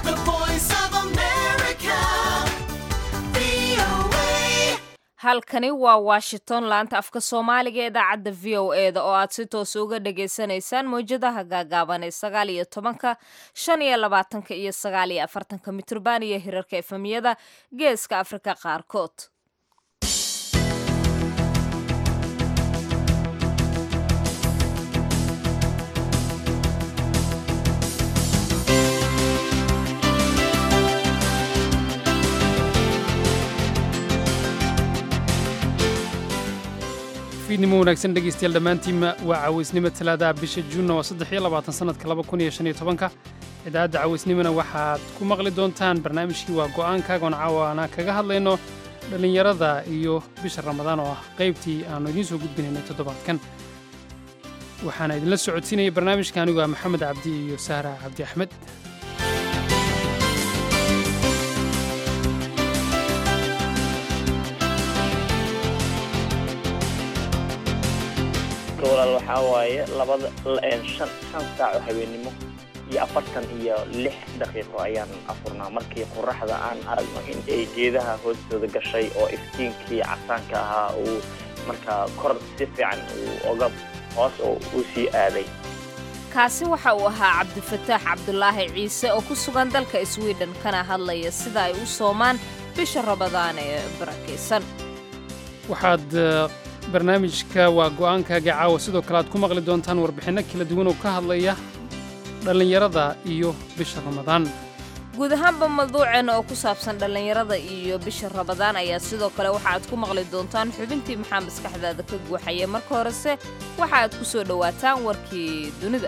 The voice of America. VOA. halkani waa washington laanta afka soomaaliga ee idaacadda v o e da oo aad si toos uga dhagaysanaysaan mawjadaha gaagaaban ee sagaal iyo tobanka shan iyo labaatanka iyo sagaal iyo afartanka mitrban iyo hirarka efemiyada geeska afrika qaarkood fiidnimo wanaagsan dhegaystayaal dhammaantiinma waa cawaysnimo talaadaha bisha juunna waa saddex iyo labaatan sannadka laba kun iyo shan iyo tobanka idaacadda cawaysnimona waxaad ku maqli doontaan barnaamijkii waa go'aankaagoon caawana kaga hadlayno dhallinyarada iyo bisha ramadaan oo ah qaybtii aannu idiin soo gudbinaynay toddobaadkan waxaana idinla socodsiinaya barnaamijka anigu ah maxamed cabdi iyo sahra cabdi axmed walaal waxaa waaye labada een, shan shan saac oo habeennimo iyo afartan iyo lix daqiiqo ayaan afurnaa markii qoraxda aan aragno in ay geedaha hoostooda gashay oo iftiinkii casaanka ahaa uu markaa kor si fiican uu oga hoos oo uu sii aaday kaasi waxa uu ahaa cabdifataax cabdulaahi ciise oo ku sugan dalka sweden kana hadlaya sida ay u soomaan bisha ramadaan ee barakaysan waxaad eh, barnaamijka waa go'aankaaga caawa sidoo kale aad ku maqli doontaan warbixinno kala duwan oo ka hadlaya dhallinyarada iyo bisha ramadaan guud ahaanba mawduuceena oo ku saabsan dhallinyarada iyo bisha ramadaan ayaa sidoo kale waxa aad ku maqli doontaan xubintii maxaa maskaxdaada ka guuxaya marka horese waxa aad ku soo dhowaataan warkii dunida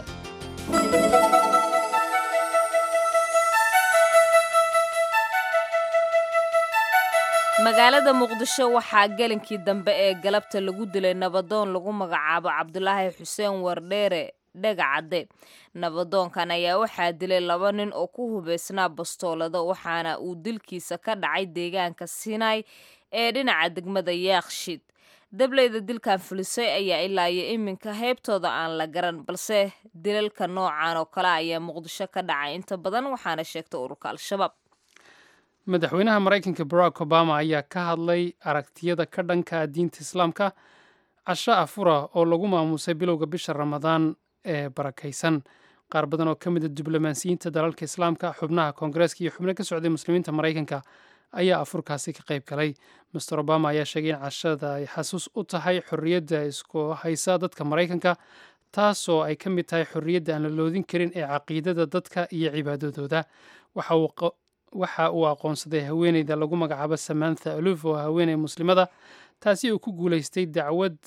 magaalada muqdisho waxaa gelinkii dambe ee galabta lagu dilay nabadoon lagu magacaabo cabdulaahi xuseen wardheere dhegacadde nabadoonkan ayaa waxaa dilay laba nin oo ku hubaysnaa bastoolada waxaana uu dilkiisa ka dhacay deegaanka sinai ee dhinaca degmada yaakshid dableyda dilkan fulisay ayaa ilaa iyo iminka heybtooda aan la garan balse dilalka noocan oo kale ayaa muqdisho ka dhacay inta badan waxaana sheegta ururka al-shabaab madaxweynaha maraykanka barack obama ayaa ka hadlay aragtiyada ka dhanka ah diinta islaamka casho afura oo lagu maamuusay bilowga bisha ramadaan ee barakaysan qaar badan oo ka mid a diblomaasiyiinta dalalka islaamka xubnaha koongareeska iyo xubno ka socday muslimiinta maraykanka ayaa afurkaasi ka qayb galay master obama ayaa sheegay in cashada ay xasuus u tahay xorriyadda isku haysa dadka maraykanka taasoo ay ka mid tahay xorriyadda aan la loodin karin ee caqiidada dadka iyo cibaadadooda waxa uu qa- waxa uu aqoonsaday haweeneyda lagu magacaabo samantha aluf oo haweeney muslimada taasi uu ku guulaystay dacwad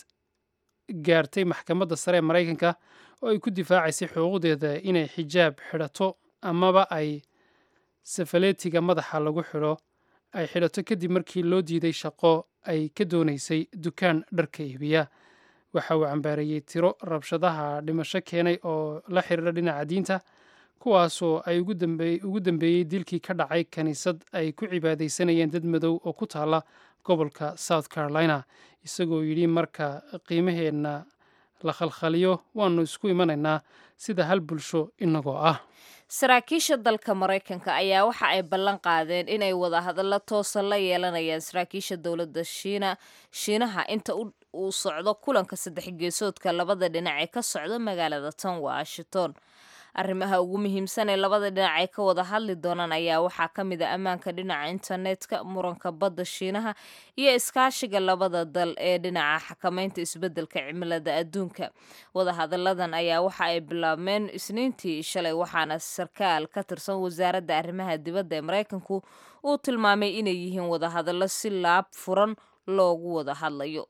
gaartay maxkamadda sare ee maraykanka oo ay ku difaacaysay xuquuqdeeda inay xijaab xidhato amaba ay safaleetiga madaxa lagu xidho ay xidhato kadib markii loo diiday shaqo ay ka doonaysay dukaan dharka iibiya waxa uu cambaareeyey tiro rabshadaha dhimasho keenay oo la xiriira dhinaca diinta kuwaasoo ay ugu dambeey- ugu dambeeyey dilkii ka dhacay kiniisad ay ku cibaadaysanayeen dad madow oo ku taala gobolka south carolina isagoo yidhi marka qiimaheenna la khalkhaliyo waannu isku imanaynaa sida hal bulsho inagoo ah saraakiisha dalka maraykanka ayaa waxa ay ballan qaadeen inay wadahadallo toosa la yeelanayaan saraakiisha dowladda shiina shiinaha inta u- uu socdo kulanka saddex geesoodka labada dhinac ee ka socda magaalada tan washington arrimaha ugu muhiimsan ee labada dhinac ay ka wada hadli doonaan ayaa waxaa ka mid a ammaanka dhinaca internetka muranka badda shiinaha iyo iskaashiga labada dal ee dhinaca xakamaynta isbeddelka cimilada adduunka wadahadalladan ayaa waxa ay bilaabmeen isniintii shalay waxaana sarkaal ka tirsan wasaaradda arrimaha dibadda ee maraykanku uu tilmaamay inay yihiin wadahadallo si laab furan loogu wada hadlayo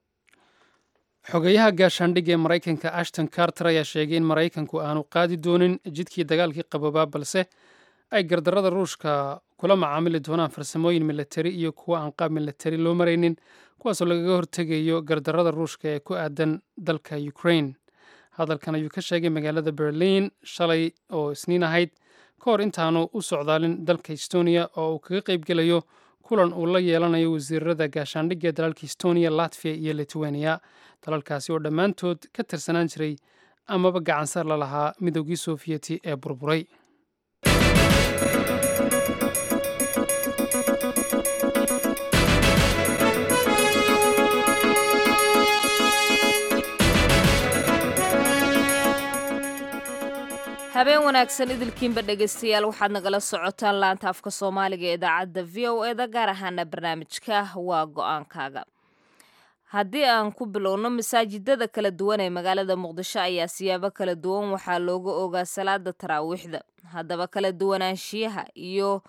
xogeyaha gaashaandhigga ee maraykanka ashton carter ayaa sheegay in maraykanku aanu qaadi doonin jidkii dagaalkii qaboobaa balse ay gardarrada ruushka kula macaamili doonaan farsamooyin milatari iyo kuwa aan qaab milatari loo maraynin kuwaasoo lagaga hortegayo gardarrada ruushka ee ku aadan dalka ukraine hadalkan ayuu ka sheegay magaalada berliin shalay oo isniin ahayd ka hor intaanu u socdaalin dalka estonia oo uu kaga qaybgelayo kulan uu la yeelanayo wasiirada gaashaandhigga ee dalalka estonia latviya iyo lithuania dalalkaasi oo dhammaantood ka tirsanaan jiray amaba gacansar la lahaa midoogii soofiyeti ee burburay habeen wanaagsan idilkiinba dhegaystayaal waxaad nagala socotaan laanta afka soomaaliga ee idaacadda v o eda gaar ahaana barnaamijka waa go-aankaaga haddii aan ku bilowno masaajidada kala duwan ee magaalada muqdisho ayaa siyaabo kala duwan waxaa looga ogaa salaada taraawiixda haddaba kala duwanaanshiyaha iyo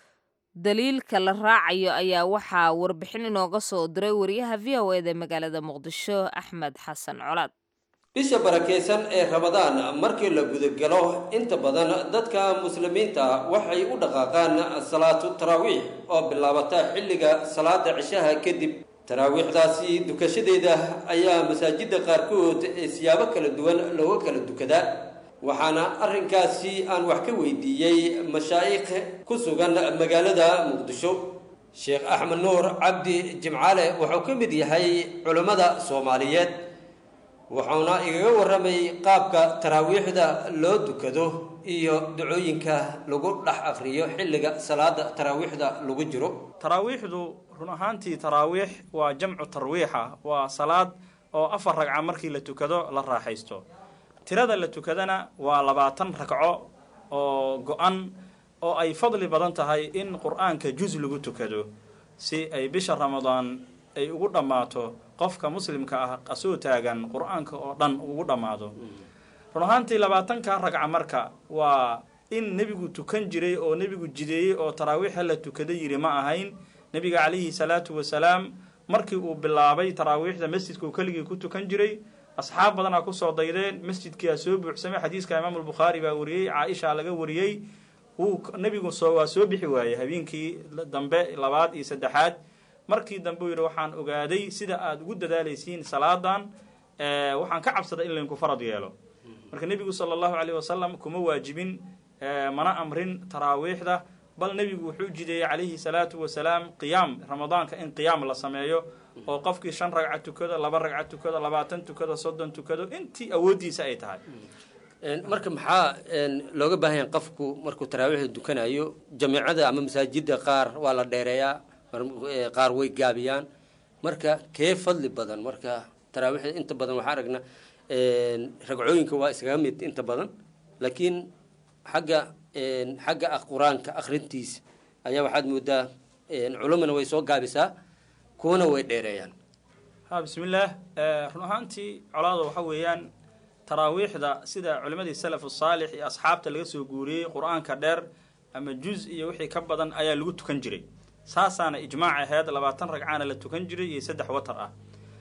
daliilka la raacayo ayaa waxaa warbixin inooga soo diray wariyaha v o eda ee magaalada muqdisho axmed xasan colaad bisha barakaysan ee ramadaan markii la gudagalo inta badan dadka muslimiinta waxay u dhaqaaqaan salaatu taraawiix oo bilaabata xilliga salaada cishaha kadib taraawiixdaasi dukashadeeda ayaa masaajidda qaarkood ee siyaabo kala duwan looga kala dukadaa waxaana arrinkaasi aan wax ka weydiiyey mashaa'ikh ku sugan magaalada muqdisho sheekh axmed nuur cabdi jimcaale wuxuu ka mid yahay culammada soomaaliyeed wuxuuna igaga warramay qaabka taraawiixda loo dukado iyo dacooyinka lagu dhex akhriyo xilliga salaada taraawiixda lagu jiro taraawiixdu run ahaantii taraawiix waa jamcu tarwiixa waa salaad oo afar ragca markii la tukado la raaxaysto tirada la tukadana waa labaatan ragco oo go-an oo ay fadli badan tahay in qur-aanka juz lagu tukado si ay bisha ramadaan ay ugu dhammaato qofka muslimka ah asoo taagan qur-aanka oo dhan ugu dhammaado run ahaantii labaatanka ragca marka waa in nebigu tukan jiray oo nebigu jideeyey oo taraawiixa la tukada yiri ma ahayn nebiga calayhi salaatu wasalaam markii uu bilaabay taraawiixda masjidka uu keligii ku tukan jiray asxaab badanaa kusoo daydeen masjidkiia soo buuxsamay xadiiska imaam albukhaari baa wariyey caaisha laga wariyey wuu nebigu soo waa soo bixi waayey habeenkii dambe labaad iyo saddexaad markii dambe uu yidhi waxaan ogaaday sida aada ugu dadaalaysiin salaadan waxaan ka cabsaday in laydinku farad yeelo marka nebigu sala allahu caleyh wasalam kuma waajibin mana amrin taraawiixda bal nebigu wuxuu jideeyey calayhi salaatu wasalaam qiyaam ramadaanka in qiyaam la sameeyo oo qofkii shan ragca tukado laba ragca tukado labaatan tukado soddon tukado intii awooddiisa ay tahay marka maxaa looga baahan yahay qofku markuu taraawiixda dukanayo jamiicada ama masaajida qaar waa la dheereeyaa qaar way gaabiyaan marka kee fadli badan marka taraawiixda inta badan waxaa aragna ragcooyinka waa iskaga mid inta badan laakiin xagga xagga qur-aanka akrintiisa ayaa waxaad moodaa culumana way soo gaabisaa kuwana way dheereeyaan ha bismillaah run ahaantii colaada waxa weeyaan taraawiixda sida culimadii salafu saalix iyo asxaabta laga soo guuriyey qur-aanka dheer ama juz iyo wixii ka badan ayaa lagu tukan jiray saasaana ijmaac aheyd labaatan ragcaana la tukan jiray iyo saddex watar ah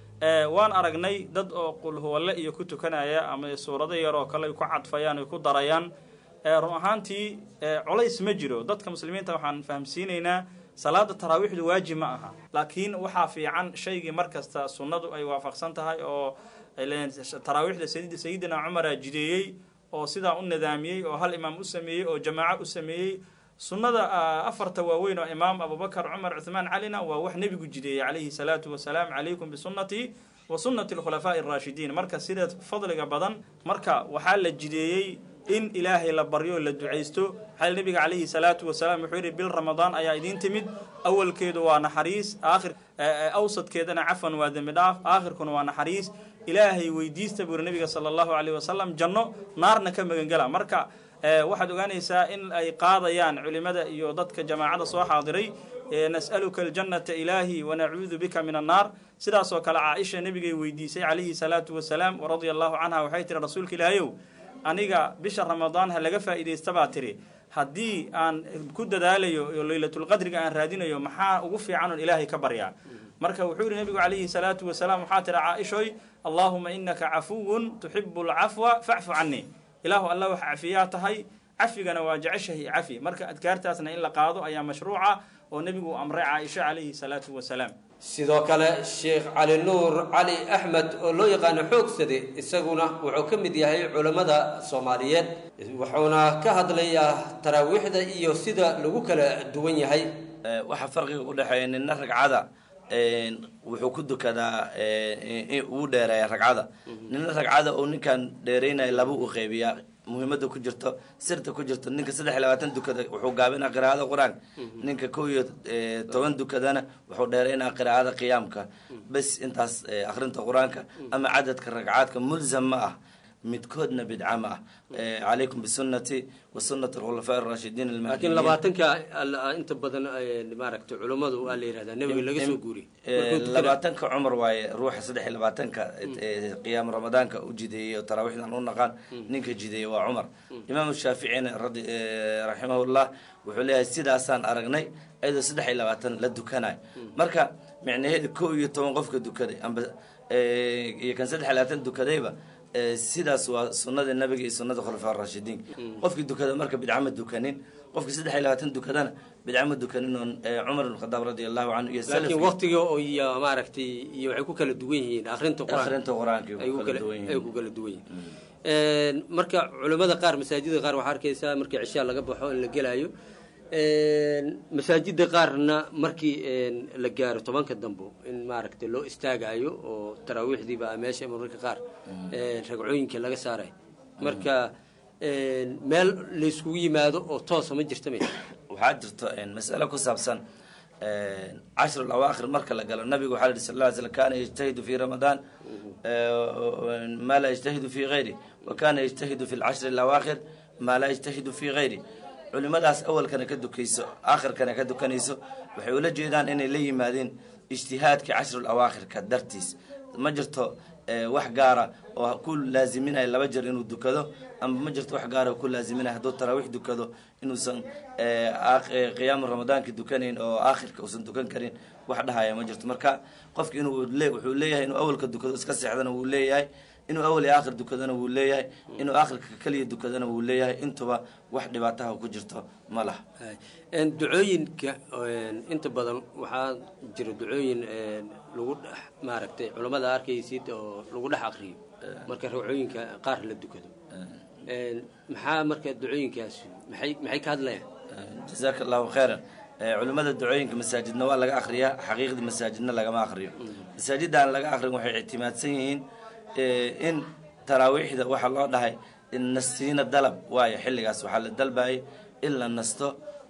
waan aragnay dad oo qulhuwalle iyo ku tukanaya ama suurado yar oo kale ay ku cadfayaan ay ku darayaan run ahaantii colays ma jiro dadka muslimiinta waxaan fahamsiinaynaa salaada taraawiixdu waajib ma aha laakiin waxaa fiican shaygii mar kasta sunnadu ay waafaqsan tahay oo taraawiixda sayidina cumara jideeyey oo sidaa u nidaamiyey oo hal imaam u sameeyey oo jamaaco u sameeyey sunnada afarta waaweyn oo imaam abubakar cumar cuthmaan calina waa wax nebigu jideeyey calayhi salaatu wasalaam calaykum bisunnatii wa sunnati alkhulafaa'i araashidiin marka sida fadliga badan marka waxaa la jideeyey in ilaahay la baryo la ducaysto waxaa nebiga calayhi salaatu wasalaam wuxuu yidhi bil ramadaan ayaa idiin timid awalkeedu waa naxariis aakhir awsadkeedana cafwan waa dembi dhaaf aakhirkuna waa naxariis ilaahay weydiista buu yidhi nebiga sala allahu calayhi wasalam janno naarna ka magangela marka waxaad ogaanaysaa in ay qaadayaan culimada iyo dadka jamaacada soo xaadiray nas'aluka aljannata ilaahi wanacuudu bika min annaar sidaasoo kale caaisha nebigay weydiisay calayhi salaatu wasalaam radia allahu canha waxay tihi rasuulka ilaahayow aniga bisha ramadaan ha laga faa'iidaysta baa tiri haddii aan ku dadaalayo oo leylatulqadriga aan raadinayo maxaa ugu fiican oon ilaahay ka baryaa marka wuxuu yihi nebigu calayhi salaatu wasalaam waxaa tiri caaishoy allaahuma inaka cafuwun tuxibu alcafwa facfu canii ilaahu alla wax cafiyaa tahay cafigana waa jeceshahay cafi marka adkaartaasna in la qaado ayaa mashruuca oo nebigu amray caaisha calayhi salaatu wasalaam sidoo kale sheekh cali nuur cali axmed oo loo yaqaano xoogsade isaguna wuxuu ka mid yahay culammada soomaaliyeed wuxuuna ka hadlayaa taraawiixda iyo sida lagu kala duwan yahay waxaa farqiga u dhexeeya nina ragcada wuxuu ku dukadaa uu dheereeya ragcada nina ragcada oo ninkan dheeraynaya laba u qeybiyaa muhiimada ku jirto sirta ku jirto ninka saddex iyo labaatan dukada wuxuu gaabinaa qiraa'ada qur-aanka ninka kow iyo toban dukadana wuxuu dheeraynaa qiraa'ada qiyaamka bes intaas akrinta qur-aanka ama cadadka ragcaadka mulzam ma ah midkoodna bidca ma ah Eh, calaykum bisunati wa sunati alkhulafaa arashidiin laakiin almahdiyiin labaatanka al- inta badan eh, maaragtay culummadu waa la yihahdaa nebiga laga soo guuriyey Eh, Markuu tukada- labaatanka cumar waaye ruuxa saddex iyo labaatanka eh, qiyaam ramadaanka u jideeyey oo taraawiixdan u naqaan ninka jideeyey waa cumar imaamu shaaficina radi eh, raximahullah wuxuu leeyahay sidaasaan aragnay iyadoo saddex iyo labaatan la dukanayo marka micnaheedu kow iyo toban qofka dukaday amba eh, iyo kan saddex iyo labaatan dukadayba eh, sidaas waa sunnada nabiga iyo sunnada khulafaa rashidiin qofkii dukada marka bidca ma dukanin qofkii saddex iyo labaatan dukadana bidca ma dukanin oon eh, cumar ibn khadaab radi allahu canhu iyo laakiin salafkii- waqtiga oo iyo maaragtay iyo waxay ku kala duwan yihiin akrinta qur-aanka Akhrinta qur-aanka ay ku ay ku kala kala- duwan yihiin. ay ku kala duwan yihiin marka culimmada qaar masaajida qaar waxaa arkaysaa markii cishaa laga baxo in la gelaayo masaajida qaarna markii een, la gaaro tobanka dambo in maaragtay loo istaagayo oo taraawiixdiiba ah meesha mararka qaar een, ragcooyinka laga saarayo marka een, meel layskugu yimaado oo toosa ma jirta maya waxaa jirto mas'ale ku saabsan cashru lawaakhir marka la galo nabigu waxaa la yihi sal lla ly slam kana yajtahidu fi ramadaan ma laa yajtahidu fi gayri wa kana yajtahidu fi lcashri lawaakhir ma laa yajtahidu fi gayri culimadaas awalkana ka dukayso aakhirkana ka dukanayso waxay ula jeedaan inay la yimaadeen ijtihaadka cashrul awaakhirka dartiis ma jirto eh, wax gaara oo ku laaziminaya laba jeer inuu dukado ama ma jirto wax gaara oo ku laaziminaya hadduu taraawiix dukado inuusan eh, aak- eh, qiyaamu ramadaanka dukanayn oo aakhirka uusan dukan karin wax dhahaya ma jirto marka qofki inuu le wuxuu leeyahay inuu awalka dukado iska seexdana wuu leeyahay inuu awal iyo aakhir dukadana wuu leeyahay inuu aakhirka keliya dukadana wuu leeyahay intuba wax dhibaataha ku jirto ma laha Een, ducooyinka een, inta badan waxaa jira ducooyin een, lagu dhex maaragtay culammada arkaysid oo lagu dhex akriyo marka ragcooyinka qaar la dukado Een, maxaa marka ducooyinkaasi maxay maxay ka hadlayaan jazaaka allahu khayran Eh, culimmada ducooyinka masaajidna waa laga akhriyaa xaqiiqdii masaajidna lagama akhriyo masaajidda aan laga akhrin waxay ictimaadsan yihiin eh, in taraawiixda waxaa loo dhahay in nastiina dalab waayo xilligaas waxaa la dalbayay in la nasto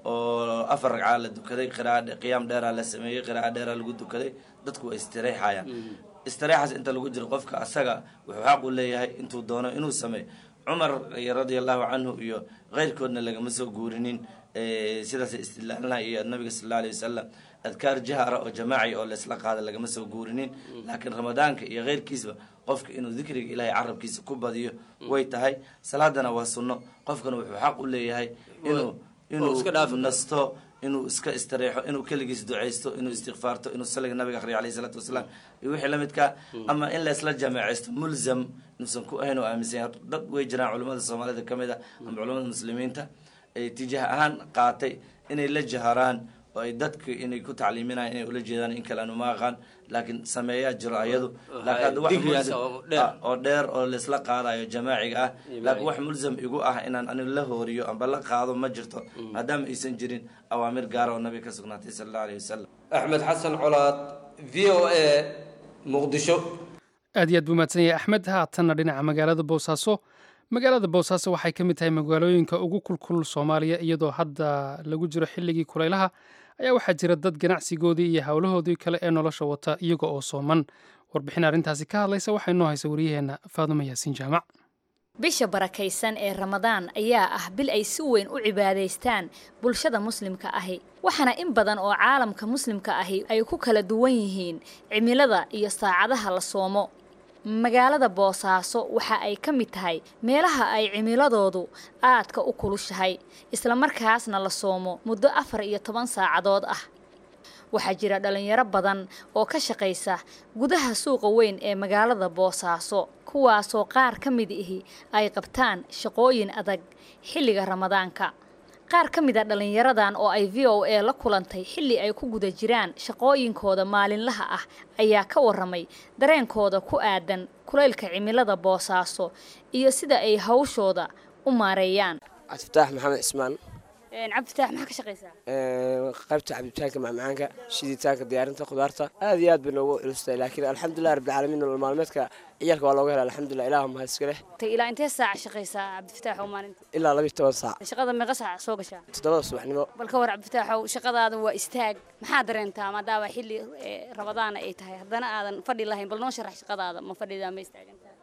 oo afar ragcaa la dukaday qira'a qiyaam dheeraa la sameeyey qira'a dheeraa lagu dukaday dadku way istireexayaan istireexaas inta lagu jiro qofka asaga wuxuu xaq u leeyahay intuu doono inuu sameeyo cumar radia allahu canhu iyo keyrkoodna lagama soo guurinin eh, sidaas istidlaalna iyo nabiga sal alla alay wasalam adkaar jahara oo jamaaci oo laysla qaada lagama soo guurinin laakiin ramadaanka iyo keyrkiisba qofka inuu dikriga ilaahay carabkiisa ku badiyo way tahay salaadana waa sunno qofkana wuxuu xaq u leeyahay inuu inuu iska dhaafo. nasto inuu iska istareexo inuu keligiis ducaysto inuu istikfaarto inuu saliga nabiga akhriyo alayhi salaatu wasalaam iyo wixii la midka ama in laysla jameecaysto mulzam inuusan ku ahayn oo aaminsan yahay dad way jiraan culimmada soomaalida ka mid a ama culimmada muslimiinta ay tijaah ahaan qaatay inay la jaharaan oo ay dadka inay ku tacliiminayaan inay ula jeedaan in kale anu ma aqaan laakiin sameeyaa jiro ayadu laakiin hadda wax Digrigaas mulzam- oo dheer. ah, oo dheer oo laysla qaadayo jamaaciga ah laakiin wax mulzam igu ah inaan anigu la hooriyo amba la qaado ma jirto maadaama aysan jirin awaamir gaara oo nabiga ka sugnaatay sala allahu alayhi wasalam axmed xasan colaad v o a muqdisho aad iyo aad buu mahadsan yahay axmed haatanna dhinaca magaalada boosaaso magaalada boosaaso waxay ka mid tahay magaalooyinka ugu kulkulul soomaaliya iyadoo hadda lagu jiro xilligii kulaylaha ayaa waxaa jira dad ganacsigoodii iyo howlahoodii kale ee nolosha wata iyaga oo sooman warbixin arrintaasi ka hadlaysa waxay noo haysa wariyaheenna faadumo yaasiin jaamac bisha barakaysan ee ramadaan ayaa ah bil ay si weyn u cibaadaystaan bulshada muslimka ahi waxaana in badan oo caalamka muslimka ahi ay ku kala duwan yihiin cimilada iyo saacadaha la soomo magaalada boosaaso waxa ay ka mid tahay meelaha ay cimiladoodu aadka u kulushahay islamarkaasna la soomo muddo afar iyo toban saacadood ah waxaa jira dhalinyaro badan oo ka shaqaysa gudaha suuqa weyn ee magaalada boosaaso kuwaasoo qaar ka mid ihi ay qabtaan shaqooyin adag xilliga ramadaanka qaar ka mid a dhallinyaradan oo ay v o a la kulantay xilli ay ku guda jiraan shaqooyinkooda maalinlaha ah ayaa ka waramay dareenkooda ku aadan kulaylka cimilada boosaaso iyo sida ay hawshooda u maareeyaan cabdifataax maxamed cismaan cabdifitaax maxaa ka shaqaysaa qaybta cabditaanka macmacaanka shiditaanka diyaarinta khudaarta aad iyo aad bay noogu culustahay laakiin alxamdulilah rabbilcaalamiin nolol maalmeedka ciyaalka waa looga hela alxamdulilah ilaah mahad iska leh ilaa intee saac shaqaysaa cabdifitaax oo maalinta ilaa labiyo toban saac shaqada meeqa saac soo gashaa toddobada subaxnimo bal ka war cabdifitaaxow shaqadaada waa istaag maxaa dareentaa maadaama xilli rabadaana ay tahay haddana aadan fadhi lahayn bal noo sharax shaqadaada ma fadhidaa ma istaagantaa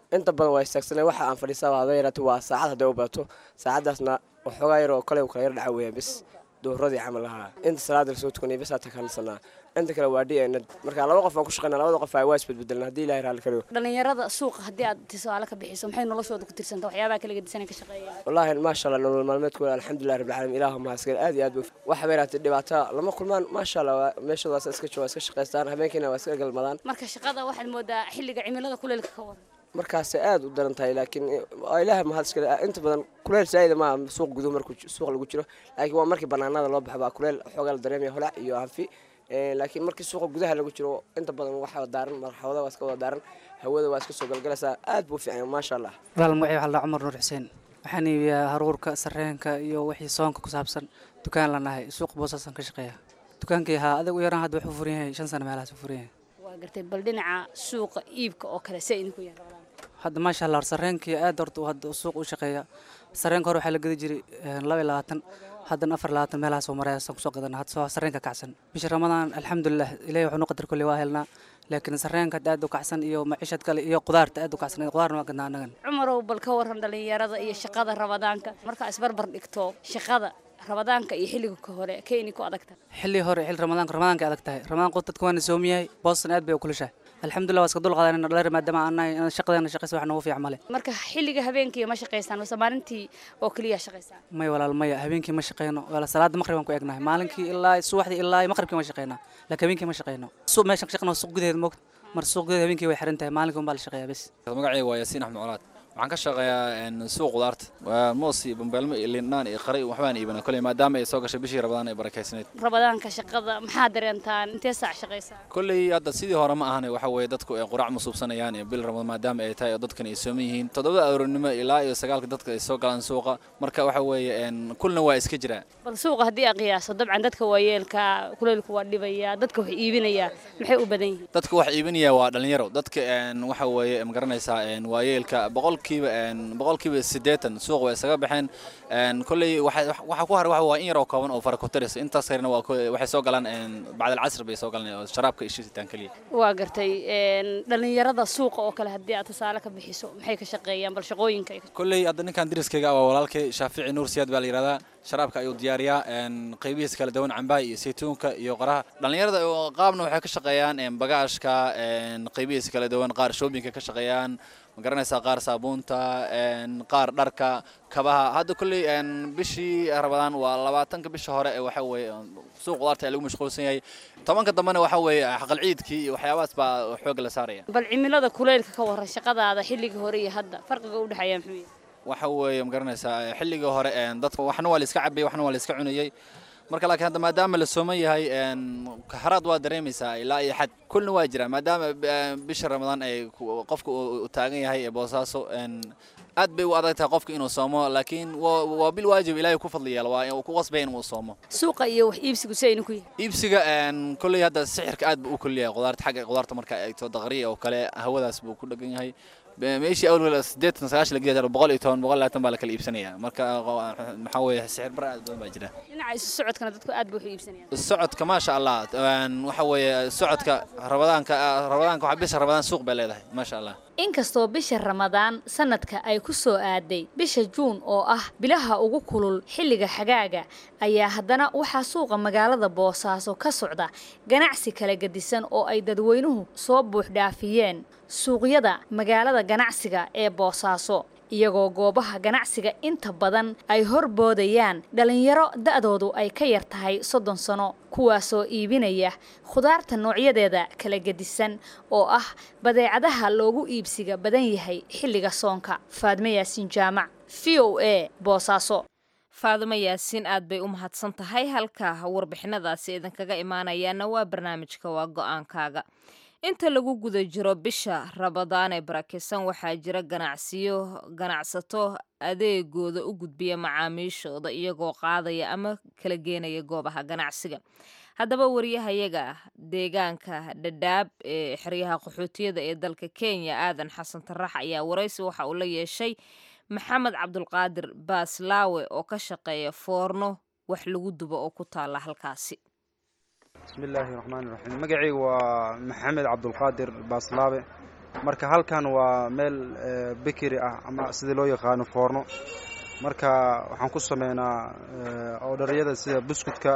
inta badan waa istaagsanay waxa aan fadhiistaa haba yaraatee waa saacad hadday u badato saacaddaasna waxoogaa yar oo kale kala yar dhaca weeyaan bis duhuradii camal ahaa inta salaada lasoo tukanay bis aa takansanaa inta kale waa dnad marka laba qof aan ku shaqeyna labada qof waa isbedbedelna haddii ilahay raalli ka dhigo dhalinyarada suuqa haddii aad tusaale ka bixiso maxay noloshooda ku tirsanta waxyaabaha kala gedisan ka shaqeeya wallaahi maasha allah nolol maalmeedkooda alxamdulilah rabbil caalamiin ilaahu mahadsan aad iyo aad bay waxa bay yaraatee dhibaato lama kulmaan maasha allah waa meeshooda waa iska jooga iska shaqaystaan habeenkiina waa iska galmadaan marka shaqada waxaad moodaa xilliga cimilada kuleylka ka waran markaasay aad u daran tahay laakiin waa ilaaha mahad iskale inta badan kuleel saa'ida maaha suuq guduhu markuu suuq lagu jiro laakiin waa markii banaanada loo baxo baa kuleel xoogaa la dareemaya holac iyo hanfi laakiin markii suuqa gudaha lagu jiro inta badan waxaa daaran marxawada waa iska wada daaran hawada waa iska soo galgalaysaa aad buu fiican maasha allah walaal magacay waxaa la cumar nuur xuseen waxaan iibiyaa haruurka sarreenka iyo wixii soonka ku saabsan dukaan la nahay suuq boosaasan ka shaqeeya dukaankii haa adag u yaraan hadda wuxuu furan yahay shan sano meelahaas u furan yahay waa gartay bal dhinaca suuqa iibka oo kale see idinku yahay hadda maasha allah sarreenkii aad horta hadda suuq u shaqeeya sarreenka hore waxaa la gedi jiray laba iyo labaatan haddana afar labaatan meelahaas oo maraysan kusoo gadana hadda soo sarreenka kacsan bisha ramadaan alxamdulilah ilahi wuxuu nu qadar kulli waa helnaa laakiin sarreenka aad u kacsan iyo maciishad kale iyo qudaarta aad u kacsan qudaarna waa gadnaa annagan cumarow bal ka waran dhalinyarada iyo shaqada rabadaanka markaa isbarbar dhigto shaqada rabadaanka iyo xilliga ka hore keeni ku adagta xilli hore xilli ramadaanka ramadaanka adag tahay ramadaan qof dadka waana soomiyahay booston aad bay u kulushahay alxamdulilah waa iska dul qaadanayna dhalir maadaama aannahay shaqadeena shaqaysa wax noogu fiican male marka xilliga habeenkii ma shaqaysaan mase maalintii oo keliya shaqaysaan may walaal maya habeenkii ma shaqeyno wala salaada maqrib aan ku egnahay maalinkii ilaa subaxdii ilaa maqribkii ma shaqeynaa laakiin habeenkii ma shaqeyno suuq meeshan ka shaqeyno suuq gudaheeda moogta mar suuq gudaheeda habeenkii way xiran tahay maalinkii unbaa la shaqeeyaa bes magacayga waa yaasiin axmed colaad waxaan ka shaqeeyaa suuq qudaarta waa moos iyo bambeelmo iyo lindhaan iyo qari waxbaan iibana koley maadaama ay soo gashay bishii rabadaan ay barakaysnayd rabadaanka shaqada maxaa dareentaan intee saac shaqaysaa kolley hadda sidii hore ma ahane waxa weeye dadku ay qurac musuubsanayaan iyo bil ramadaan maadaama ay tahay oo dadkan ay sooman yihiin toddobada aroornimo ilaa iyo sagaalka dadka ay soo galaan suuqa marka waxa weeye kulna waa iska jiraa bal suuqa haddii aan qiyaaso dabcan dadka waayeelka kuleylku waa dhibaya dadka wax iibinaya maxay u badan yihiin dadka wax iibinaya waa dhalinyaro dadka waxa weeye ma garanaysaa waayeelka boqolkiiba boqolkiiba siddeetan suuq way isaga baxeen kolley waxaa ku haray waa in yaroo kooban oo farakotaris intaas kalena waa waxay soo galaan bacdal casr bay soo galaan oo sharaabka iyo shiitaan keliya waa gartay dhalinyarada suuqa oo kale haddii aad tusaale ka bixiso maxay ka shaqeeyaan bal shaqooyinka kolley hadda ninkan deriskayga waa walaalkay shaafici nuur siyaad baa la yidhahdaa sharaabka ayuu diyaariyaa qaybihiisa kala duwan cambaha iyo saytuunka iyo qaraha dhallinyarada qaabna waxay ka shaqeeyaan bagaashka qaybihiisa kala duwan qaar shoobinka ka shaqeeyaan ma garanaysaa qaar saabuunta qaar dharka kabaha hadda kolley bishii rabadaan waa labaatanka bisha hore ee waxa weeye suuq qudaarta ee lagu mashquulsan yahay tobanka dambena waxa weeye xaqal ciidkii iyo waxyaabahaas baa xoogga la saaraya bal cimilada kuleylka ka waran shaqadaada xilligii hore iyo hadda farqiga u dhexeeya muxuu yahay waxa weeye ma garanaysaa xilligii hore dadka waxna waa la iska cabayay waxna waa la iska cunayay marka laakiin hadda maadaama la sooman yahay haraad waa dareemaysaa ilaa iyo xad kulna waa jira maadaama bisha ramadaan ay qofka uu taagan yahay ee boosaaso aad bay u adag tahay qofka inuu soomo laakiin waa bil waajib ilaahay ku fadli yeelo waa uu ku qasbay inuu soomo suuqa iyo wax iibsigu si aynu ku yahay iibsiga kolley hadda sixirka aad buu u kulliyahay qudaarta xagga qudaarta marka ay eegto daqriya oo kale hawadaas buu ku dhagan yahay meeshii awal siddeetan sagaashan la geeya boqol iyo toban boqol labaatan baa la kala iibsanaya marka maxaa weeye sixir bara aad badan baa jira dhinaca isu socodkana dadku aad buu u iibsanayaan socodka maasha allah waxa weeye socodka rabadaanka rabadaanka waxa bisha rabadaan suuq bay leedahay maasha allah inkastoo bisha ramadaan sanadka ay ku soo aaday bisha juun oo ah bilaha ugu kulul xilliga xagaaga ayaa haddana waxaa suuqa magaalada boosaaso ka socda ganacsi kala gedisan oo ay dadweynuhu soo buuxdhaafiyeen suuqyada magaalada ganacsiga ee boosaaso iyagoo goobaha ganacsiga inta badan ay horboodayaan dhallinyaro da'doodu ay ka yar tahay soddon sano kuwaasoo iibinaya khudaarta noocyadeeda kala gedisan oo ah badeecadaha loogu iibsiga badan yahay xilliga soonka faadme yaasiin jaamac v o a boosaaso faadimo yaasiin aad bay u mahadsan tahay halka warbixinadaasi idinkaga imaanayaana waa barnaamijka waa go-aankaaga inta lagu guda jiro bisha rabadaan ee barakeysan waxaa jira ganacsiyo ganacsato adeegooda u gudbiya macaamiishooda iyagoo qaadaya ama kala geenaya goobaha ganacsiga haddaba wariyahayaga deegaanka dhadhaab ee xeryaha qaxootiyada ee dalka kenya aadan xasan tarax ayaa waraysi waxa uu la yeeshay maxamed cabdulqaadir baaslaawe oo ka shaqeeya foorno wax lagu dubo oo ku taala halkaasi bismillaahi raxmaani raxiim magacayga waa maxamed cabdulqaadir baaslaabe marka halkan waa meel bekeri ah ama sidii loo yaqaano foorno marka waxaan ku sameynaa oodharyada sida buskudka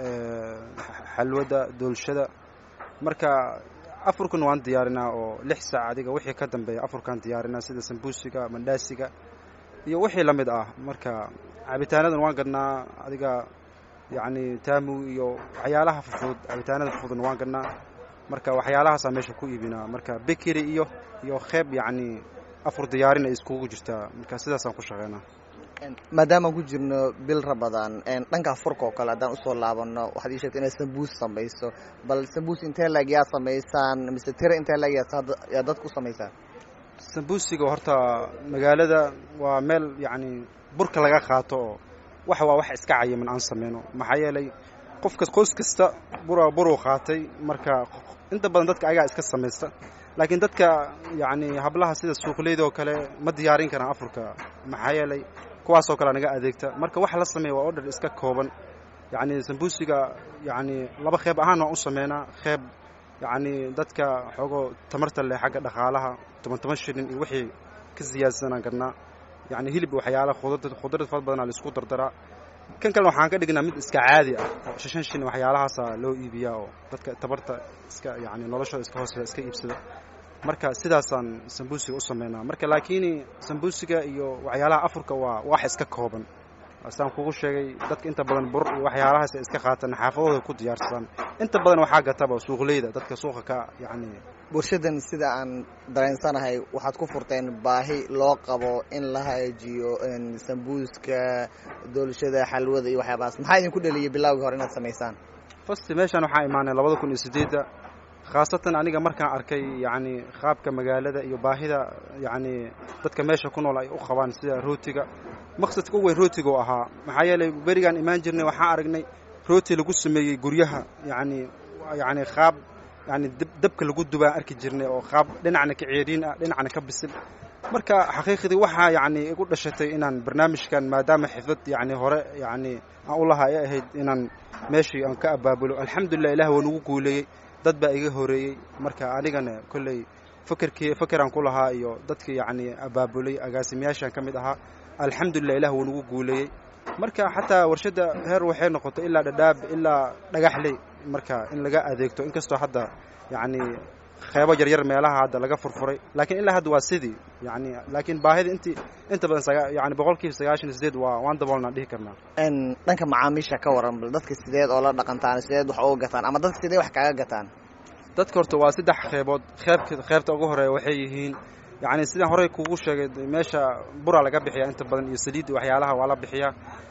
xalwada doolshada marka afurkan waan diyaarinaa oo lix saac adiga wixii ka dambeeya afurkaan diyaarinaa sida sambuusiga mandhaasiga iyo wixii la mid ah marka cabitaanadan waan gadnaa adiga yacni taamu iyo waxyaalaha fufud cabitaanada fufudna waan gadnaa marka waxyaalahaasaa meesha ku iibinaa marka bekeri iyo iyo qeyb yacni afur diyaarin ay iskugu jirtaa marka sidaasaan ku shaqeynaa maadaamaan ku jirno bil rabadaan dhanka furka oo kale haddaan usoo laabano waxaad ii sheegtay inaad sambuus samayso bal sambuus intee laeg yaa samaysaan mise tira intee laeg yaa dadka u samaysaan sambuusiga horta magaalada waa meel yacni burka laga qaato oo wax waa wax iska cayiman aan sameyno maxaa yeelay qofka qoys kasta bura buruu qaatay marka inta badan dadka ayagaa iska samaysta laakiin dadka yacni hablaha sida suuqleyda oo kale ma diyaarin karaan afurka maxaa yeelay kuwaasoo kale naga adeegta marka waxa la sameeya waa odhar iska kooban yacni sambuusiga yacni laba qeyb ahaan waan u sameynaa qeyb yacni dadka xoogoo tamarta leh xagga dhaqaalaha toban toban shilin iyo wixii ka siyaadsanaan karnaa yacni hilib waxyaala khudrad khudrad fara badanaa la isku dardaraa kan kalena waxaan ka dhignaa mid iska caadi ah oo shan shilin waxyaalahaasa loo iibiyaa oo dadka tabarta iska yacni noloshooda iska hoosea iska iibsada marka sidaasaan sambuusiga u sameynaa marka laakiin sambuusiga iyo waxyaalaha afurka waa wax iska kooban saan kugu sheegay dadka inta badan bur iyo waxyaalahaas ay iska qaataan xaafadooda ku diyaarsadaan inta badan waxaa gataba suuqleyda dadka suuqa ka yacni bulshadan sida aan dareensanahay waxaad ku furteen baahi loo qabo in la hagaajiyo sambuuska doolshada xalwada iyo waxyaabahaas maxaa idinku dheliyay bilaawgii hore inaad samaysaan fasti meeshaan waxaa imaanay labada kun iyo sideedda khaasatan aniga markaan arkay yacni qaabka magaalada iyo baahida yacni dadka meesha ku nool ay u qabaan sida rootiga maqsadka u weyn rootiga oo ahaa maxaa yeelay berigaan imaan jirnay waxaan aragnay rooti lagu sameeyey guryaha yacni yacni qaab yacni dabka lagu dubaan arki jirnay oo qaab dhinacna ka ceeriin ah dhinacna ka bisil marka xaqiiqdii waxaa yacni igu dhashatay inaan barnaamijkan maadaama xifdad yacni hore yacni aan u lahaa ay ahayd inaan meeshii aan ka abaabulo alxamdulilah ilaah waa nagu guuleeyey dad baa iga horeeyey marka anigana kolley fakerkii fakeraan ku lahaa iyo dadkii yacni abaabulay agaasimayaashaan ka mid ahaa alxamdulilah ilah wuu nagu guuleeyey marka xataa warshadda heer waxay noqotay ilaa dhadhaab ilaa dhagaxley marka in laga adeegto inkastoo hadda yacni qeybo yaryar meelaha hadda laga furfuray laakiin ilaa hadda waa sidii yani laakiin baahida intii inta badan saga- yani boqolkiiba sagaashan iyo sideed waa waan daboolnaan dhihi karnaa dhanka macaamiisha ka waran bal dadka sideed oo la dhaqantaan sideed wax uga gataan ama dadka sidee wax kaaga gataan dadka horta waa saddex qeybood qeybka qeybta ugu horeeya waxay yihiin yacni sidaan horey kugu sheegay meesha buraa laga bixiyaa inta badan iyo saliid waxyaalaha waa la bixiyaa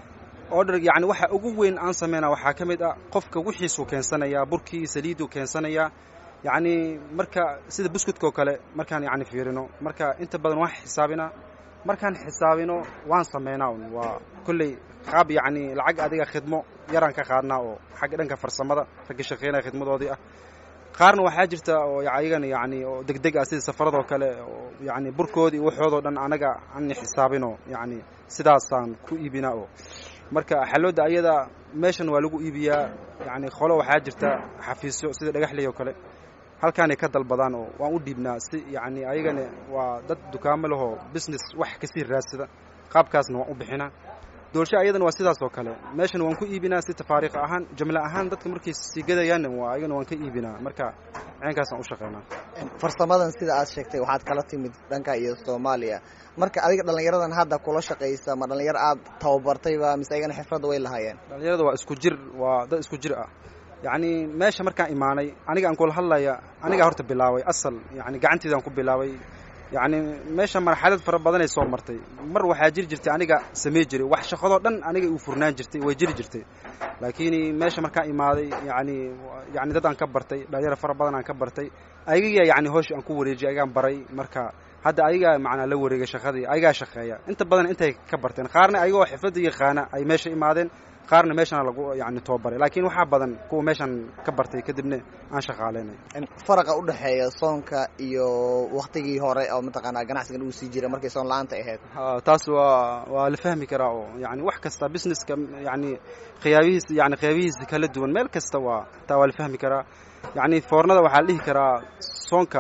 order yacni waxa ugu weyn aan sameynaa waxaa ka mid ah qofka wixiisuu keensanayaa burkii saliiduu keensanayaa yacni marka sida buskudka oo kale markaan yacni fiirino marka inta badan waan xisaabinaa markaan xisaabino waan sameynaa un waa kolley qaab yacni lacag adiga khidmo yaraan ka qaadnaa oo xagga dhanka farsamada ragga shaqeynaya khidmadoodii ah qaarna waxaa jirta oo ayagana yacni oo degdeg ah sida safaradoo kale oo yacni burkoodii waxoodoo dhan anaga aan xisaabino yacni sidaasaan ku iibinaa oo marka xalooda ayada meeshan waa lagu iibiyaa yacni qolo waxaa jirta xafiisyo sida dhagaxley oo kale halkaanay ka dalbadaan oo waan u dhiibnaa si yacni ayagana waa dad dukaamo lahoo business wax kasii raadsada qaabkaasna waan u bixinaa doolsho ayadana waa sidaas oo kale meeshan waan ku iibinaa si tafaariiq ahaan jumle ahaan dadka markay sii gadayaanna waa ayagana waan ka iibinaa marka ceenkaasaan u shaqeynaa farsamadan sida aad sheegtay waxaad kala timid dhanka iyo soomaaliya marka adiga dhallinyaradan hadda kula shaqaysa ma dhallinyaro aad tababartayba mise ayagana xifradda way lahaayeen dhalinyarada waa isku jir waa dad isku jir ah yacni meesha markaan imaanay aniga aan kula hadlaya anigaa horta bilaabay asal yani gacanteedaan ku bilaabay yacni meesha marxalad fara badanay soo martay mar waxaa jiri jirtay aniga samey jiray wax shaqadoo dhan aniga uu furnaan jirtay way jiri jirtay laakiin meesha markaan imaaday yani yani dad aan ka bartay dhalinyaro fara badan aan ka bartay ayaga yani hoosh aan ku wareejiyay ayagaan baray marka hadda ayagaa macnaa la wareegay shaqadii ayagaa shaqeeya inta badan intay ka barteen qaarna ayagoo xifladda yaqaana ay meesha imaadeen qaarna meeshana lagu yani tababaray laakiin waxaa badan kuwa meeshan ka bartay kadibna aan shaqaaleynay faraqa u dhexeeya soonka iyo waktigii hore oo mataqaanaa ganacsigan uu sii jiray markay soon la-aanta ahayd ha taas waa waa la fahmi karaa oo yani wax kasta businesska yani qiyaabihiisa yani qiyaabihiisa kala duwan meel kasta waa taa waa la fahmi karaa yani foornada waxaa la dhihi karaa soonka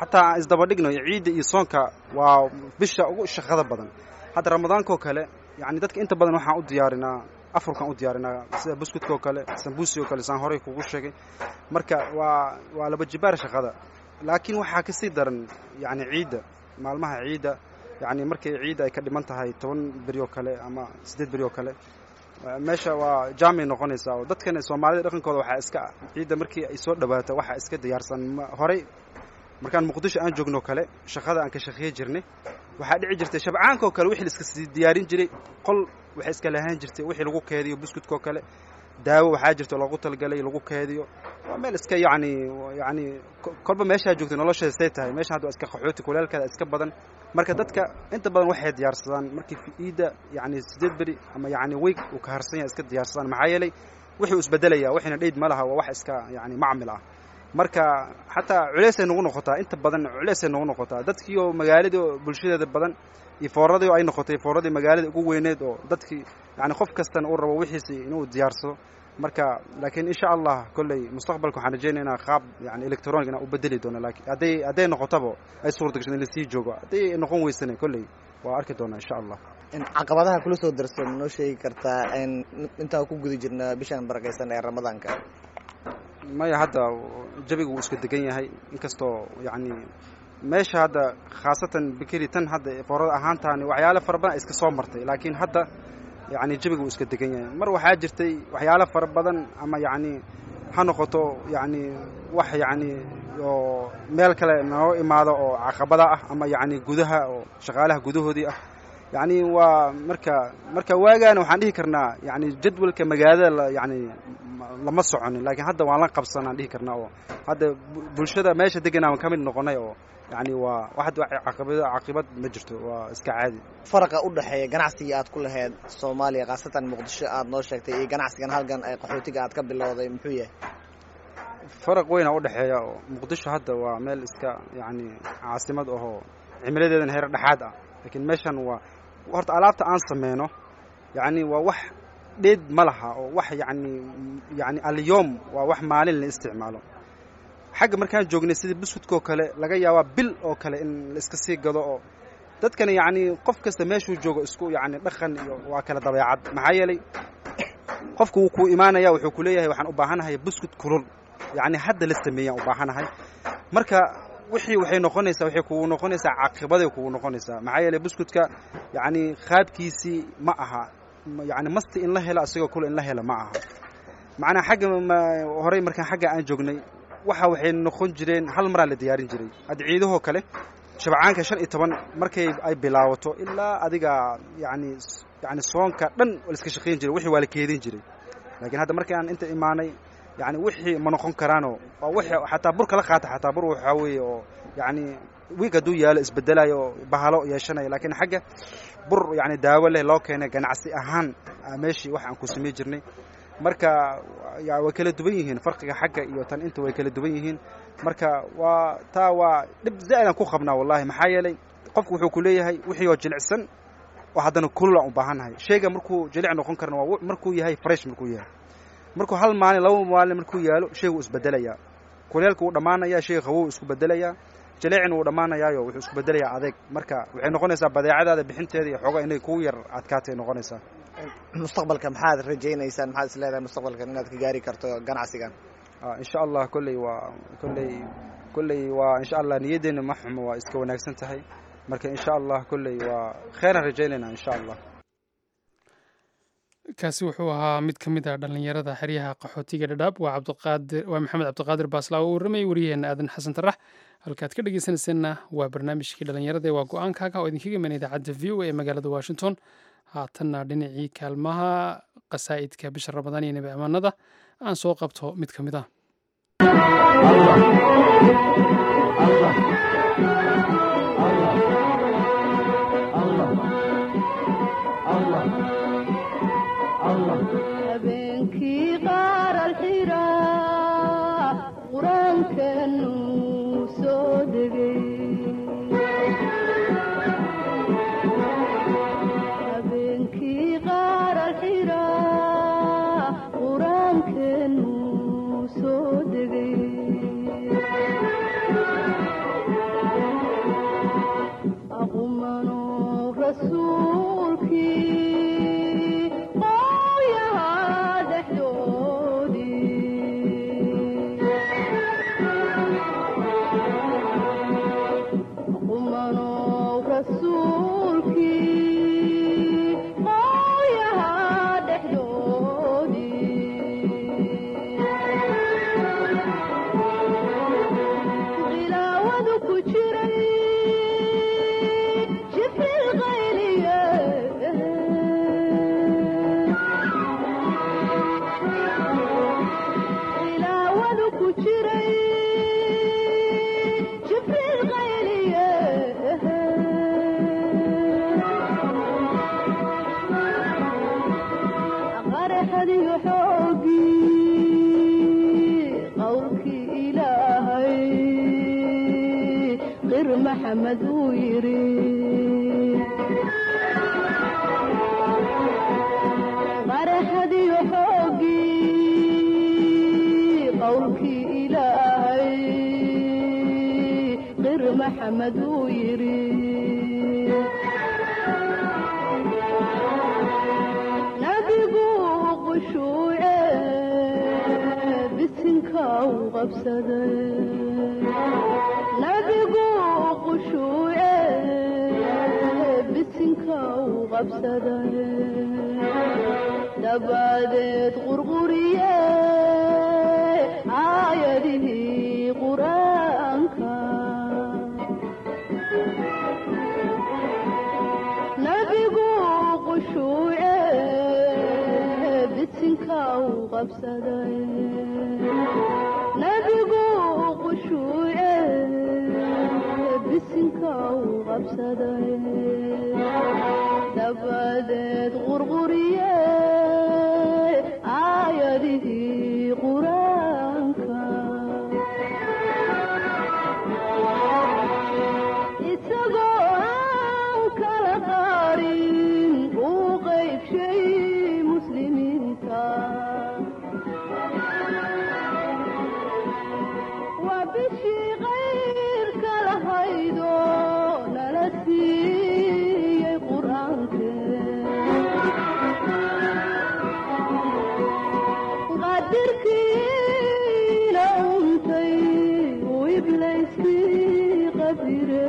xataa aan isdaba dhigno ciidda iyo soonka waa bisha ugu shaqada badan hadda ramadaankaoo kale yani dadka inta badan waxaan u diyaarinaa afurkaan u diyaarinaa sida buskudka oo kale sambuusi oo kale saan horey kugu sheegay marka waa waa laba jibaar shaqada laakiin waxaa kasii daran yani ciidda maalmaha ciidda yani markay ciidda ay ka dhiman tahay toban beri oo kale ama siddeed beri oo kale meesha waa jaamay noqonaysaa oo dadkan soomaalida dhaqankooda waxaa iska ciidda markii ay soo dhawaato waxaa iska diyaarsan horey markaan muqdisho aan joogno kale shaqada aan ka shaqeey jirnay waxaa dhici jirtay shabcaanka oo kale wixii la iska sii diyaarin jiray qol waxay iska lahaan jirtay wixii lagu keediyo buskudka oo kale daawo waxaa jirta loogu talgalay lagu keediyo waa meel iska yacni yacni kolba meeshaa joogtay nolosheeda say tahay meeshan hadda waa iska qaxooti kuleelkeeda iska badan marka dadka inta badan waxay diyaarsadaan markii ciidda yacni siddeed beri ama yacni week uu ka harsan yahay iska diyaarsadaan maxaa yeelay wixii uu isbedelaya waxina dheyd ma laha waa wax iska yacni macmil ah marka xataa culeysay nagu noqotaa inta badan culeysay nagu noqotaa dadkii oo magaaladii oo bulshadeeda badan iyo fooradii oo ay noqotay fooradii magaalada ugu weyneed oo dadkii yani qof kastana uu rabo wixiisi inuu diyaarsado marka laakiin insha allah kolley mustaqbalka waxaan rajeynaya inaa qaab yani electronic inaa u bedeli doono laakiin hadday hadday noqotaba ay suurta gasho in lasii joogo hadday noqon weysana kolley waa arki doonaa insha allah caqabadaha kula soo darsan noo sheegi kartaa intaan ku guda jirna bishan barakaysan ee ramadaanka maya hadda jabigu wuu iska degan yahay inkastoo yacni meesha hadda khaasatan bikeri tan hadda foorada ahaantaani waxyaalo fara badan iska soo martay laakiin hadda yacni jabigu wuu iska degan yahay mar waxaa jirtay waxyaalo fara badan ama yacni ha noqoto yacni wax yacni oo meel kale noo imaado oo caqabada ah ama yacni gudaha oo shaqaalaha gudahoodii ah yacni waa marka marka waagaana waxaan dhihi karnaa yacni jadwalka magaalada yani lama soconin laakiin hadda waan la qabsanaan dhihi karnaa oo hadda bulshada meesha degan aan ka mid noqonay oo yani waa waxad caqabado caqibad ma jirto waa iska caadi faraqa u dhexeeya ganacsigii aad ku lahayd soomaaliya khaasatan muqdisho aad noo sheegtay iyo ganacsigan halkan ee qaxootiga aad ka bilowday muxuu yahay faraq weyna udhexeeya oo muqdisho hadda waa meel iska yacni caasimad ahoo cimiladeedana heer dhexaad ah laakiin meeshan waa horta alaabta aan sameyno yacni waa wax dheed ma laha oo wax yacni yacni alyoom waa wax maalin la isticmaalo xagga markaan joognay sidii buskudka oo kale laga yaabaa bil oo kale in la iska sii gado oo dadkana yacni qof kasta meeshuu joogo isku yacni dhaqan iyo waa kala dabeecad maxaa yeelay qofku wuu kuu imaanaya wuxuu ku leeyahay waxaan u baahanahay buskud kulul yacni hadda la sameeyaan u baahanahay marka wixii waxay noqonaysaa waxay kugu noqonaysaa caqibaday kugu noqonaysaa maxaa yeelay buskudka yacni qaabkiisii ma aha yacni masti in la helo asagoo kule in la helo ma aha macnaa xagga horey markaan xagga aan joognay waxa waxay noqon jireen hal maraa la diyaarin jiray hadda ciidahoo kale shabcaanka shan iyo toban markay ay bilaabato ilaa adiga yacni yacni soonka dhan la iska shaqayn jiray wixii waa la keedin jiray laakiin hadda markii aan inta imaanay yani wixii ma noqon karaanoo waa wixii xataa bur kala qaata xataa bur waxaa weeye oo yacni wiig hadduu yaalo isbedelayo oo bahalo yeeshanaya laakiin xagga bur yacni daawo leh loo keenay ganacsi ahaan meeshii wax aan ku samey jirnay marka way kala duwan yihiin farqiga xagga iyo tan inta way kala duwan yihiin marka waa taa waa dhib zaa'idaan ku qabnaa wallahi maxaa yeelay qofku wuxuu ku leeyahay wixii oo jilicsan oo haddana kululaan u baahannahay shayga markuu jilic noqon karana waa markuu yahay fresh markuu yahay markuu hal maalin laba maalin markuu yaalo shaygu isbedelayaa kuleelka wuu dhammaanayaa shayga qawow isku bedelayaa jaleecina wuu dhammaanayaayo wuxuu isku bedelayaa adeeg marka waxay noqonaysaa badeecadaada bixinteeda iyo xooga inay kugu yar adkaatay noqonaysaa mustaqbalka maxaad rajaynaysaan maxaad is leedahay mustaqbalkan inaad ka gaari karto ganacsigan insha allah kolley waa kolley kolley waa insha allah niyaddeena ma xumo waa iska wanaagsan tahay marka insha allah kolley waa kheyran rajaynaynaa insha allah kaasi wuxuu ahaa mid ka mid ah dhallinyarada xeryaha qaxootiga dhadhaab waa cabdiqaadir waa maxamed cabdiqaadir baaslaa oo warramayay waryaheena aadan xasan tarax halkaad ka dhegeysanayseena waa barnaamijkii dhallinyarada ee waa go-aankaaga oo idinkaga imanaya idaacadda v o a ee magaalada washington haatanna dhinacii kaalmaha qasaa'idka bisha ramadaan iyo nebi amaanada aan soo qabto mid ka mid ah habeenkii qaar alxiraa qur-aankanu soo degay habeenkii qaar alxiraa qur-aankanu soo degay maxamed uu yidhi qaraxadiyo xooggii qowlkii ilaahay qir maxamed uu yidhi nabigu qushuuce bisinka u qabsaday nabigu qushuuce bisinka u qabsaday dabadeed qurquriye aayadihii qur-aanka nabigu qushuuce bisinka u qabsaday nabigu qushuuce bisinka u qabsaday dabadeed qurquriye aayadihii qur-aanka isagoo aan kala qaarin uu qaybshay muslimiinta waa bishii qayrka lahaydo nala siiyey qur-aankeqadirkiina untay uu iblayskii qabire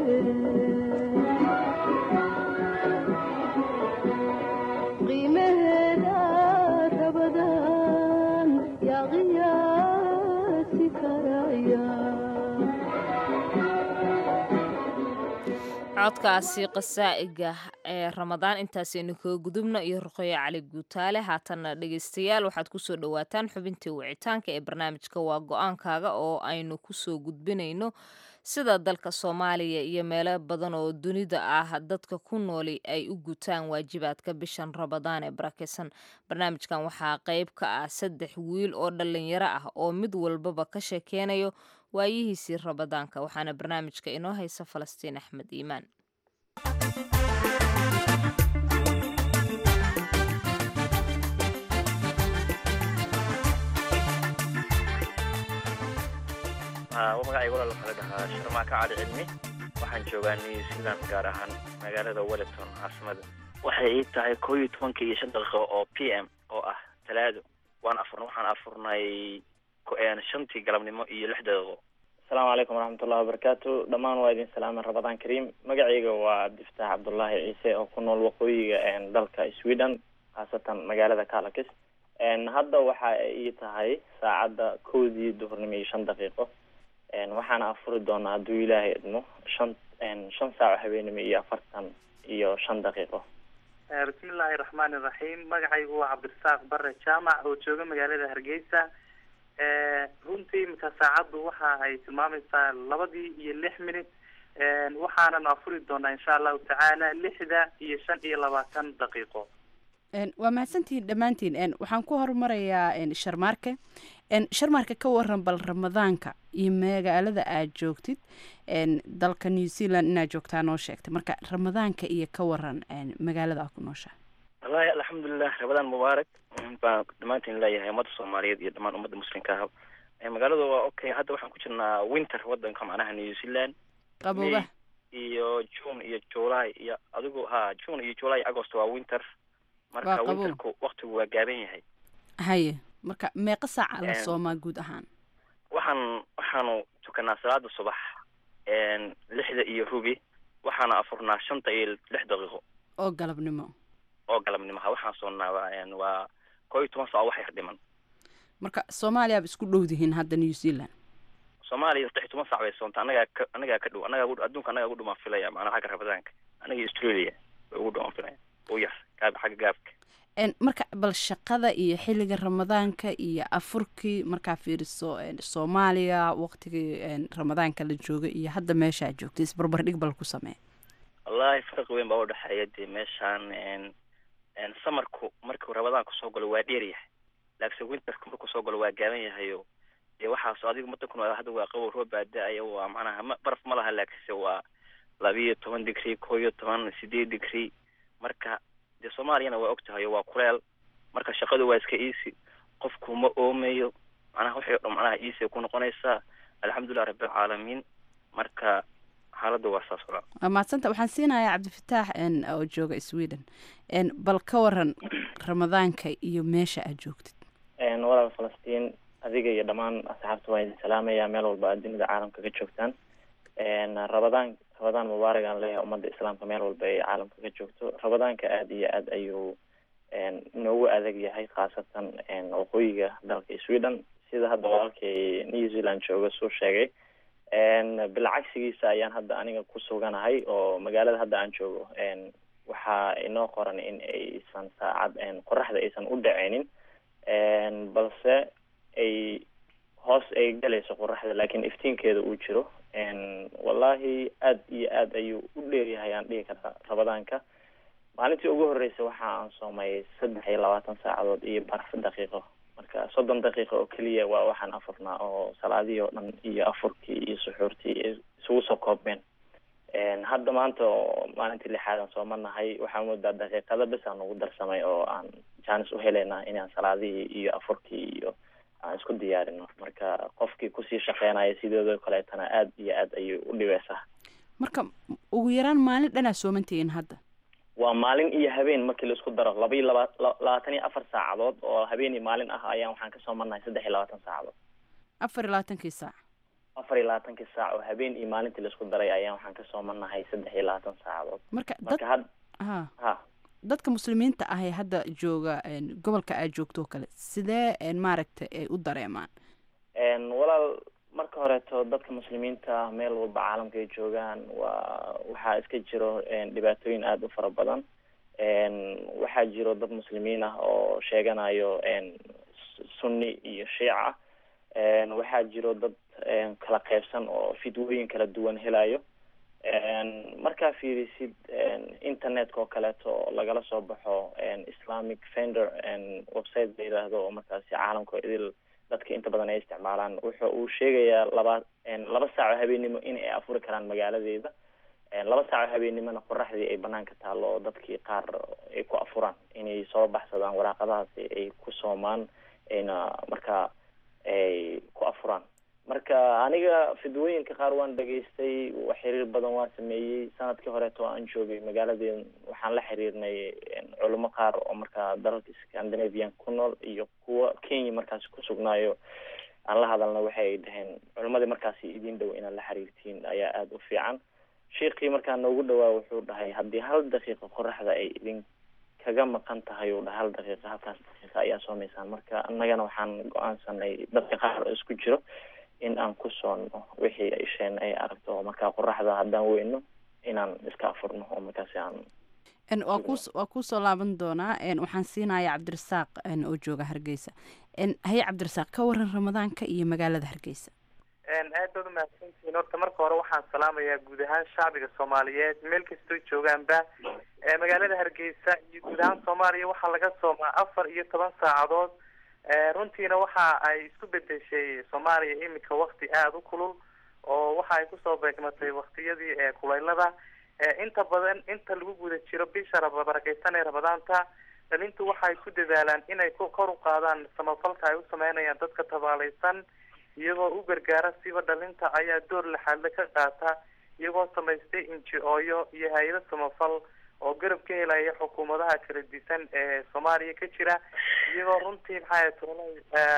qiimaheeda rabadan yaa qiyaasi karaya codkaasi qasaa'iga ee ramadaan intaasaynu kaga gudubno iyo ruqeyo cali guutaale haatanna dhegaystayaal waxaad kusoo dhowaataan xubintii wicitaanka ee barnaamijka waa go-aankaaga oo aynu kusoo gudbinayno sida dalka soomaaliya iyo meelo badan oo dunida ah dadka ku nooli ay u gutaan waajibaadka bishan ramadaan ee barakeysan barnaamijkan waxaa qayb ka ah saddex wiil oo dhalinyaro ah oo mid walbaba ka sheekeynayo waayihiisii ramadaanka waxaana barnaamijka inoo haysa falastiin axmed iimaan magacayga walaal waxaa la dhahaa sharmaaka cali cilmi waxaan joogaa new zealand gaar ahaan magaalada wellington caasimada waxay ii tahay koo iyo tobanka iyo shan daqiiqo oo p m oo ah talaado waan afurna waxaan afurnay ko- een, shantii galabnimo iyo lix daqiiqo asalaamu calaykum waraxmatullahi wabarakaatu dhammaan waa idin salaaman ramadaan kariim magacayga waa diftaax cabdullaahi ciise oo ku nool waqooyiga een, dalka sweden khaasatan magaalada calakis een, hadda waxa ay ii tahay saacadda kowdii duhurnimo iyo shan daqiiqo een, waxaana afuri doonaa hadduu ilaahay idmo shan een, shan saaco habeenimo iyo afartan iyo shan daqiiqo bismillaahi raxmaani raxiim magacaygu waa cabdirasaaq bare jaamac oo jooga magaalada hargeysa runtii imika saacaddu waxa ay tilmaamaysaa labadii iyo lix minut waxaanan afuri doonaa insha allahu tacaala lixda iyo shan iyo labaatan daqiiqo Een, waa mahadsantihiin dhammaantiin Een, waxaan ku horumarayaa een, sharmaarke Een, sharmaarka ka waran bal ramadaanka iyo magaalada aad joogtid een, dalka new zealand inaad joogtaa noo sheegtay marka ramadaanka iyo ka waran een, magaalada aad ku nooshahay wallahi alxamdulilah ramadaan mubaarak baan dhammaantiin leeyahay ummadda soomaaliyeed iyo dhammaan ummadda muslimka ah Eh, magaalada waa okay hadda waxaan ku jirnaa winter wadanka macnaha new zealand qabooba May iyo june iyo july iyo adigu ha june iyo july iyo agost waa winter Waa marka qabow. winterku waktigu waa gaaban yahay haye marka meeqa saaca la Een, soomaa guud ahaan waxaan waxaanu tukanaa salaada subax een, lixda iyo rubi waxaana afurnaa shanta iyo lix daqiiqo oo galabnimo oo galabnimaha waxaan soonnaa waa een, waa koo iyo toban saac wax yar dhiman marka soomaaliyaaba isku dhowdihiin hadda new zealand soomaaliya saddex iyo toban saac bay soontaa anagaa ka anagaa ka dhow anagaa ugu- adduunka anagaa ugu dhumaan filaya macnaha xagga ramadaanka anaga iyo australia way ugu dhumaan filaya u yar gaab xagga gaabka Een, marka bal shaqada iyo xilliga ramadaanka iyo afurkii markaa fiiriso een, soomaaliya waqtigii een, ramadaanka la joogay iyo hadda meesha aad joogtay isbarbardhig bal ku samee wallahi farqi weyn baa udhexeeya dee meeshaan een een samarku markuu ramadaanku soo galo waa dheer yahay laakiinse winterku markuu soo galo waa gaaban yahayo dee waxaas adigu madankuna hadda waa qabow roob baa da-aya waa macnaha ma baraf ma laha laakiinse waa labiyo toban degree koo iyo toban sideed degree marka dee soomaaliyana waa ogtahay waa kuleel marka shaqadu waa iska easy qofku ma oomayo macnaha waxay o dhan macnaha easy ku noqonaysaa alxamdulilah rabbilcaalamiin marka xaaladda waa saas walaal waa mahadsanta waxaan siinayaa cabdifataax n oo jooga sweden n bal ka waran ramadaanka iyo meesha aad joogtid Een, walaal falastiin adiga iyo dhammaan asxaabta waa idin salaamaya meel walba aad dunida caalamka ka joogtaan Een, rabadaan rabadaan mubaarak aan leeyahay ummadda islaamka meel walba ay caalamka ka joogto rabadaanka aada iyo aad ayuu een, noogu adag yahay khaasatan een, waqooyiga dalka sweden sida hadda walaalkay new zealand jooga suu sheegay Een, bilcagsigiisa ayaan hadda aniga ku suganahay oo magaalada hadda aan joogo een, waxaa inoo qoran in aysan saacad een, qoraxda aysan u dhaceynin Een, balse ay hoos ay galayso qoraxda laakiin iftiinkeeda uu jiro Een, wallahi aad iyo aad ayuu u dheeryahay aan dhihi karaa rabadaanka maalintii ugu horreysay waxa aan soomay saddex iyo labaatan saacadood iyo bar daqiiqo marka soddon daqiiqo oo keliya waa waxaan afurnaa oo salaadihii oo dhan iyo afurkii iyo suxuurtii ay isugu soo koobmeen Een, hadda maanta oo maalintii lixaad aan soomanahay waxaa moodaa daqiiqada bes aan ugu darsamay oo aan jaanis u helaynaa inaan salaadihii iyo afurkii iyo aan isku diyaarino marka qofkii kusii shaqeynaya sidoodoo kaleetana aad iyo aad ayay u dhibeysaa marka ugu yaraan maalin dhanaa soomantihiin hadda waa maalin iyo habeen markii la isku daro laba iyo laba la- labaatan iyo afar saacadood oo habeen iyo maalin ah ayaan waxaan ka soomanahay saddex iyo labaatan saacadood afar iyo labaatankii saac afar iyo labaatankii saac oo habeen iyo maalintii la isku daray ayaan waxaan ka soomanahay saddex iyo labaatan saacadood marka dad marka had ha ha dadka muslimiinta ah ee hadda jooga n gobolka aad joogto oo kale sidee n maaragta ay u dareemaan Een, walaal marka horeeto dadka muslimiinta meel walba caalamka ay joogaan waa waxaa iska jiro een, dhibaatooyin aada u fara badan Een, waxaa jiro dad muslimiin ah oo sheeganayo een, s- sunni iyo shiica Een, waxaa jiro dad een, kala qaybsan oo fidwooyin kala duwan helayo Een, markaa fiirisid een, internetka oo kaleeto oo lagala soo baxo een, islamic fender een, website la yidhaahdo oo markaasi caalamka idil dadka inta badan ay isticmaalaan wuxuu uu sheegayaa laba een, laba saac oo habeennimo in ay afuri karaan magaaladeeda Een, laba saac oo habeennimona qoraxdii ay banaanka taallo oo dadkii qaar ay ku afuraan inay soo baxsadaan waraaqadahaasi ay ku soomaan ayna markaa ay ku afuraan marka aniga fidwooyinka qaar waan dhageystay wax xiriir badan waan sameeyey sanadkii horeeto aan joogay magaaladeen waxaan la xiriirnay een, culimo qaar oo markaa dalalka scandinavian ku nool iyo kuwa kenya markaasi ku sugnaayo aan la hadalna waxay dhaheen culimadii markaasi idin dhow inaad la xiriirtiin ayaa aada u fiican sheikii markaa noogu dhawaa wuxuu dhahay haddii hal daqiiqo qoraxda ay idin kaga maqan tahay uu dhahay hal daqiiqa halkaas daqiiqa ayaa soomaysaan marka annagana waxaan go-aansanay dadka qaar oo isku jiro in aan ku soonno wixii ay isheen ay aragto oo markaa qoraxda haddaan weyno inaan iska afurno oo markaasi aan n waa ku waa kuusoo laaban doonaa n waxaan siinayaa cabdirasaaq n oo jooga hargeysa n haye cabdirasaaq ka waran ramadaanka iyo magaalada hargeysa aad baad umahadsantihiin horta marka hore waxaan salaamayaa guud ahaan shacbiga soomaaliyeed meel kastoo joogaanba ee magaalada hargeysa iyo guud ahaan soomaaliya waxaa laga soomaa afar iyo toban saacadood ee runtiina waxa ay isku bedeshay soomaaliya iminka wakti aada u kulul oo waxa ay kusoo beegmatay waktiyadii ee kulaylada ee inta badan inta lagu guda jiro bisha raba barakeysan ee rabadaanta dhalintu waxay ku dadaalaan inay ku kor u qaadaan samafalka ay u sameynayaan dadka tabaalaysan iyagoo u gargaara siba dhalinta ayaa door laxaadle ka qaata iyagoo samaystay inji-ooyo iyo hay-ado samafal oo garab ka helaya xukuumadaha kala disan ee soomaaliya ka jira iyagoo runtii maxaa toolay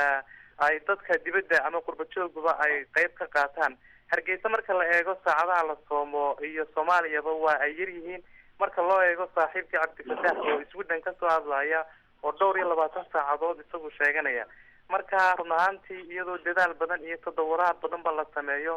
ay dadka dibadda ama qurba joogaba ay qeyb ka qaataan hargeysa marka la eego saacadaha la soomo iyo soomaaliyaba waa ay yar yihiin marka loo eego saaxiibkii cabdifataax oo sweden kasoo hadlaya oo dhowr iyo labaatan saacadood isagu sheeganaya marka run ahaantii iyadoo dadaal badan iyo tadawuraad badan ba la sameeyo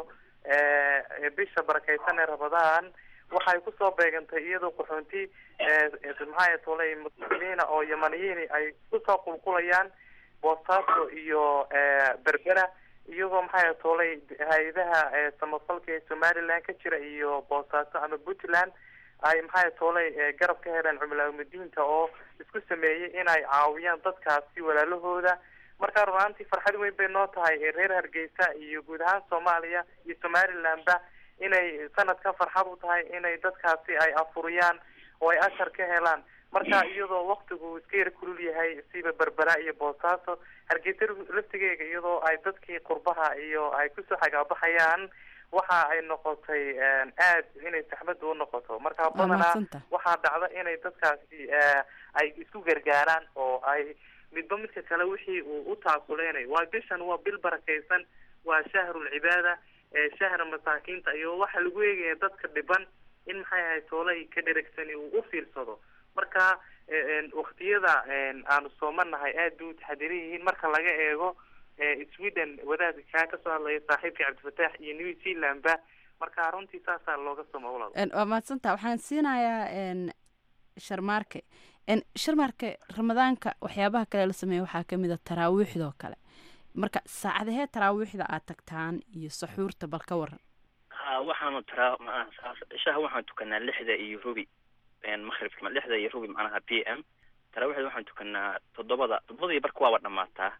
bisha barakeysan ee rabadaan waxay kusoo beegantay iyadoo qaxoonti maxaa tolay muslimiina oo yamaniyiini ay kusoo qulqulayaan boosaaso iyo berbera iyagoo maxaa tolay hay-adaha samafalka ee somaliland ka jira iyo boosaaso ama puntland ay maxaa tolay garab ka heleen cumlaamadiinta oo isku sameeyey inay caawiyaan dadkaasi walaalahooda marka runaantii farxad weyn bay noo tahay reer hargeysa iyo guud ahaan soomaaliya iyo somalilandba inay sanadka farxad u tahay inay dadkaasi ay afuriyaan oo ay ashar ka helaan marka iyadoo waktigu iska yar kulul yahay siba berbera iyo boosaaso hargeysa laftigeega iyadoo ay dadkii qurbaha iyo ay kusoo xagaabaxayaan waxa ay noqotay aad inay saxmadu u noqoto marka badanaa mahadsantahay. waxaa dhacda inay dadkaasi eh, ay isku gargaaraan oo ay midba midka kale wixii uu u taakuleynayo waa bishan waa bil barakaysan waa shahrul cibaada ee shahra masaakiinta iyo waxa lagu eegaya dadka dhiban in maxay ahayd toolay ka dheregsani uu u fiirsado marka eh, en, waqtiyada en, aanu soomanahay aad bay u taxadiran yihiin marka laga eego eh, sweden wadaadka kaa kasoo hadlaya saaxiibka cabdifataax iyo new zealandba marka runtii saasaa looga somo walaal En, waa mahadsantaha waxaan siinayaa en, sharmaarke en, sharmaarke ramadaanka waxyaabaha kale la sameeya waxaa ka mid a taraawiixdoo kale marka saacadahee taraawiixda aad tagtaan iyo saxuurta bal ka waran ha waxaanu taraa ma ishaha waxaan tukanaa lixda iyo rubi maqribka ma- lixda iyo rubi macnaha p m taraawiixda waxaan tukanaa toddobada toddobada iyo barka waaba dhamaataa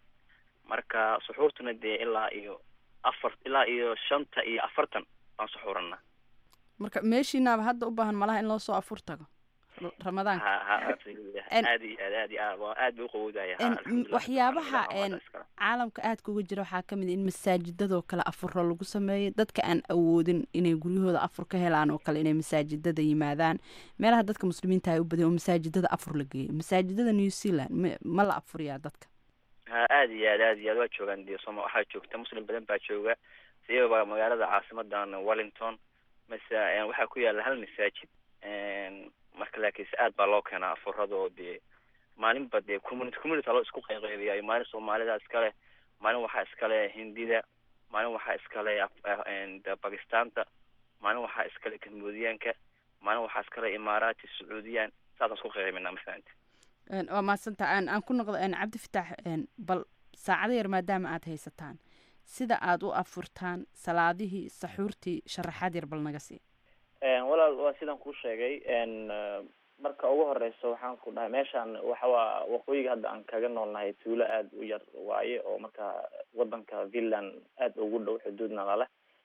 marka suxuurtuna dee ilaa iyo afar ilaa iyo shanta iyo afartan baan suxuuranaa marka meeshiinaaba hadda u baahan malaha in loo soo afur tago r- ramadaanka ha ha absolutely. En- aad iyo aad aad iyo aad waa aad bay uqawoodaya ha, En, alxamdulilah. waxyaabaha Alxamdulilah, en, waa iskale. caalamka aadka uga jira waxaa ka mid a in masaajidadoo kale afuro lagu sameeyo dadka aan awoodin inay guryahooda afur ka helaan oo kale inay masaajidada yimaadaan meelaha dadka muslimiinta ay u badan oo masaajidada afur la geeyo masaajidada new zealand ma- ma la afuriyaa dadka ha aad iyo aad aad iyo aad waa joogaan dee soma waxaa joogta muslim badan baa jooga siyaba magaalada caasimadan wellington mase en, waxaa ku yaala hal masaajid en, marka laakiinse aad baa loo keenaa afuradoo dee maalinba dee community community loo isku qayqaybiyayo maalin soomaalida iskale maalin waxaa iskale hindida maalin waxaa iskale Af- ah, en, de bakistaanta maalin waxaa iskale camboodiyaanka maalin waxaa iskale imaaraati sacuudiyaan saasaan isku qayqaybinaa mafahanti En, waa mahadsantaha aan aan ku noqdo en, cabdi fitaax en, bal saacado yar maadaama aad haysataan sida aad u afurtaan salaadihii saxuurtii sharaxaad yar bal naga sii En, walaal waa sidaan kuu sheegay en eh, marka ugu horeyso waxaan ku dhahay meeshaan waxa waa waqooyiga hadda aan kaga noolnahay tuulo aada u yar waaye oo marka wadanka finland aada ugu dhow xuduudna lale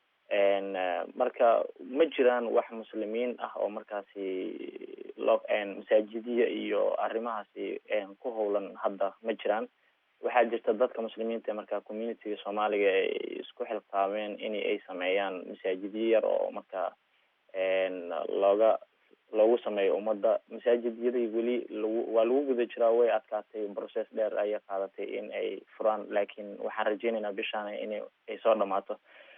en eh, marka ma jiraan wax muslimiin ah oo markaasi lo en masaajidiya iyo arrimahaasi en ku howlan hadda ma jiraan waxaa jirta dadka muslimiinta ee marka communityga soomaaliga ay isku xilqaameen in ay sameeyaan masaajidyo yar oo marka en looga loogu sameeyo ummadda masaajidyadii weli lagu waa lagu guda jiraa way adkaatay process dheer ayay qaadatay in ay furaan laakiin waxaan rajeynaynaa bishaan in ay soo dhamaato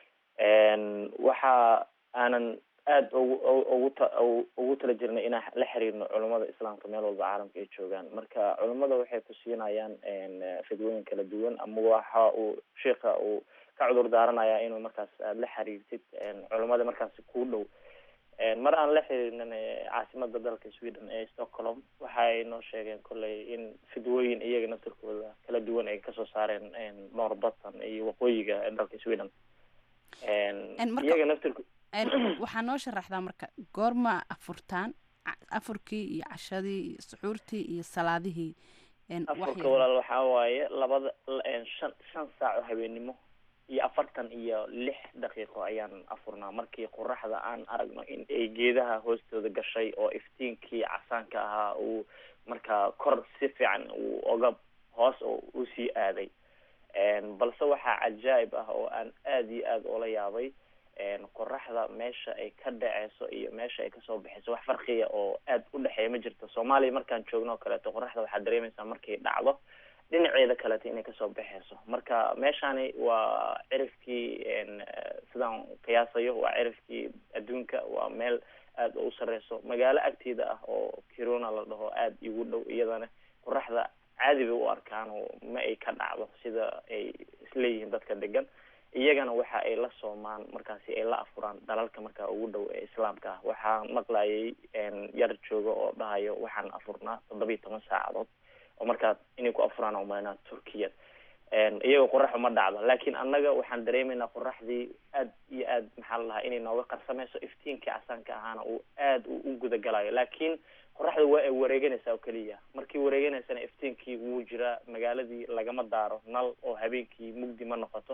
en waxa aanan aada ugu ugu ta ugu tala jirnay inaan la xiriirno culummada islaamka meel walba caalamka ay joogaan marka culummada waxay ku siinayaan en fidwooyin kala duwan ama waxa uu sheika uu ka cudur daaranayaa inuu markaas aada la xiriirtid en culummada markaasi kuu dhow En mar aan la xiriirnin eh, caasimada dalka sweden ee stockholm waxay noo sheegeen kolley in fidwooyin iyaga naftirkooda kala duwan ay kasoo saareen en norbathan iyo waqooyiga ee dalka sweden en En marka- iyaga naftirko En, waxaa noo sharaxdaa marka goorma afurtaan Ca- afurkii iyo cashadii iyo suxuurtii iyo salaadihii En, wax afurka yar- walaal waxaa waaye labada en shan shan saac oo habeenimo iyo afartan iyo lix daqiiqo ayaan afurnaa markii qoraxda aan aragno in ay geedaha hoostooda gashay oo iftiinkii casaanka ahaa uu markaa kor si fiican uu oga hoos oo usii aaday En balse waxaa cajaa'ib ah oo aan aada iyo aada ula yaabay en qoraxda meesha ay ka dhaceyso iyo meesha ay kasoo baxeyso wax farqiya oo aada u dhexeeya ma jirto soomaaliya markaan joogno oo kaleeto qoraxda waxaad dareemeysaa markay dhacdo dhinaceeda kaleeto inay kasoo baxeyso marka meeshani waa cirifkii en eh, sidaan qiyaasayo waa cirifkii adduunka waa meel aada u sareyso magaalo agteeda ah oo kiruna la dhaho aada igu dhow iyadana qoraxda caadi bay u arkaan oo ma ay ka dhacdo sida ay isleeyihiin dadka degan iyagana waxa ay la soomaan markaasi ay la afuraan dalalka markaa ugu dhow ee islaamka ah waxaan maqlayay en yar jooga oo dhahayo waxaan afurnaa toddoba iyo toban saacadood oo markaa inay ku afuraan umaynaa turkiya en iyagoo qoraxu ma dhacdo laakiin annaga waxaan dareemeynaa qoraxdii aad iyo aad maxaa la dhahaa inay nooga qarsameyso iftiinkii casaanka ahaana uu aad u u gudagalayo laakiin qoraxda waa ay wareeganaysaa oo keliya markii wareeganaysana iftiinkii wuu jiraa magaaladii lagama daaro nal oo habeenkii mugdi ma noqoto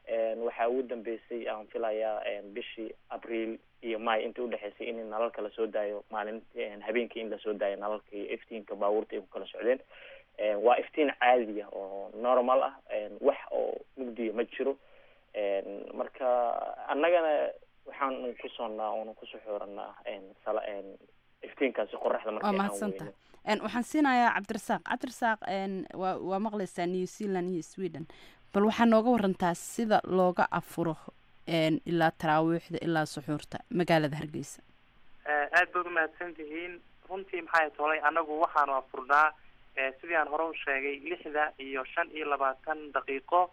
waxaa ugu dambeysay aan filayaa bishii abriil iyo may intii udhexeysay in nalalka lasoo daayo maalinti habeenkii in lasoo daayo nalalka iyo iftiinka baabuurta ay ku kala socdeen waa iftiin caadiya oo normal ah wax oo mugdiya ma jiro marka annagana waxaan ku soonnaa oona ku suxuuranaa iftiinkaasi qoraxda waa markii aan mahadsantaha weyno Een, waxaan siinayaa cabdirasaaq cabdirasaaq een, waa waa maqlaysaa new zealand iyo sweden bal waxaa nooga warantaa sida looga afuro een, ilaa taraawiixda ilaa suxuurta magaalada hargeysa aad baad umahadsan tihiin runtii maxay tolay anagu waxaanu afurnaa eh, sidii aan hore u sheegay lixda iyo shan iyo labaatan daqiiqo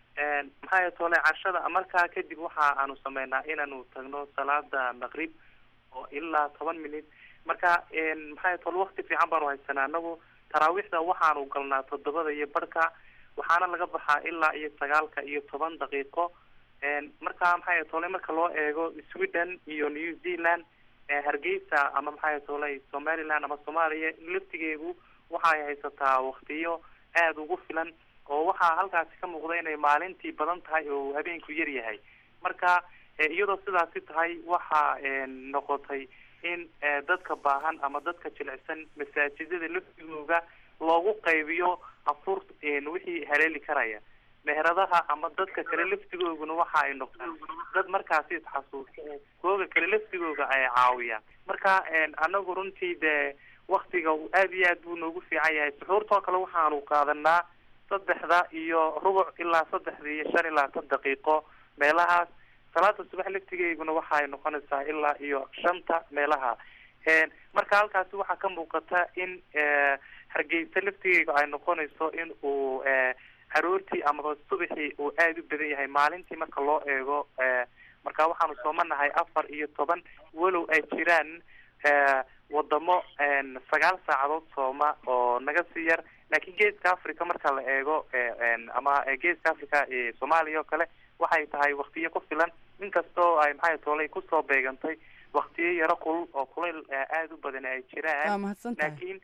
maxay tolay cashada markaa kadib waxa aanu sameynaa inaanu tagno salaada maqrib oo ilaa toban minut marka maxay tole wakti fiican baanu haysanaa anagu taraawiixda waxaanu galnaa toddobada iyo barhka waxaana laga baxaa ilaa iyo sagaalka iyo toban daqiiqo marka maxay tole marka loo eego sweden iyo new zealand eh, hargeysa ama maxay tolay somaliland ama soomaaliya laftigeedu waxay haysataa waktiyo aada ugu filan oo waxaa halkaasi ka muuqda inay maalintii badan tahay oo habeenku yar yahay marka eh, iyadoo sidaasi tahay waxa eh, noqotay in eh, dadka baahan ama dadka jilicsan masaajidada laftigooda loogu qaybiyo afur wixii haleeli karaya meheradaha ama dadka kale laftigooguna waxa ay noqdaan dad markaasi isxasuusta kooga kale laftigooga ay caawiyaan marka anagu runtii dee waktiga aad iyo aad buu noogu fiican yahay suxuurtoo kale waxaanu qaadanaa saddexda iyo rubuc ilaa saddexda iyo shan iyo labaatan daqiiqo meelahaas salaada subax laftigeyguna waxa ay noqonaysaa ilaa iyo shanta meelaha marka halkaasi waxaa ka muuqata in hargeysa laftigeyga ay noqonayso in uu aroortii amaba subaxii uu aada u badan yahay maalintii marka loo eego marka waxaanu soomanahay afar iyo toban walow ay jiraan wadamo sagaal saacadood sooma oo naga sii yar laakiin geeska africa marka la eego ama geeska africa soomaaliya oo kale waxay tahay waktiyo ku filan inkastoo ay maxay toolay kusoo beegantay waktiyo yaro kulul oo kulayl aada u badan ay jiraan Waa mahadsantahay. laakiin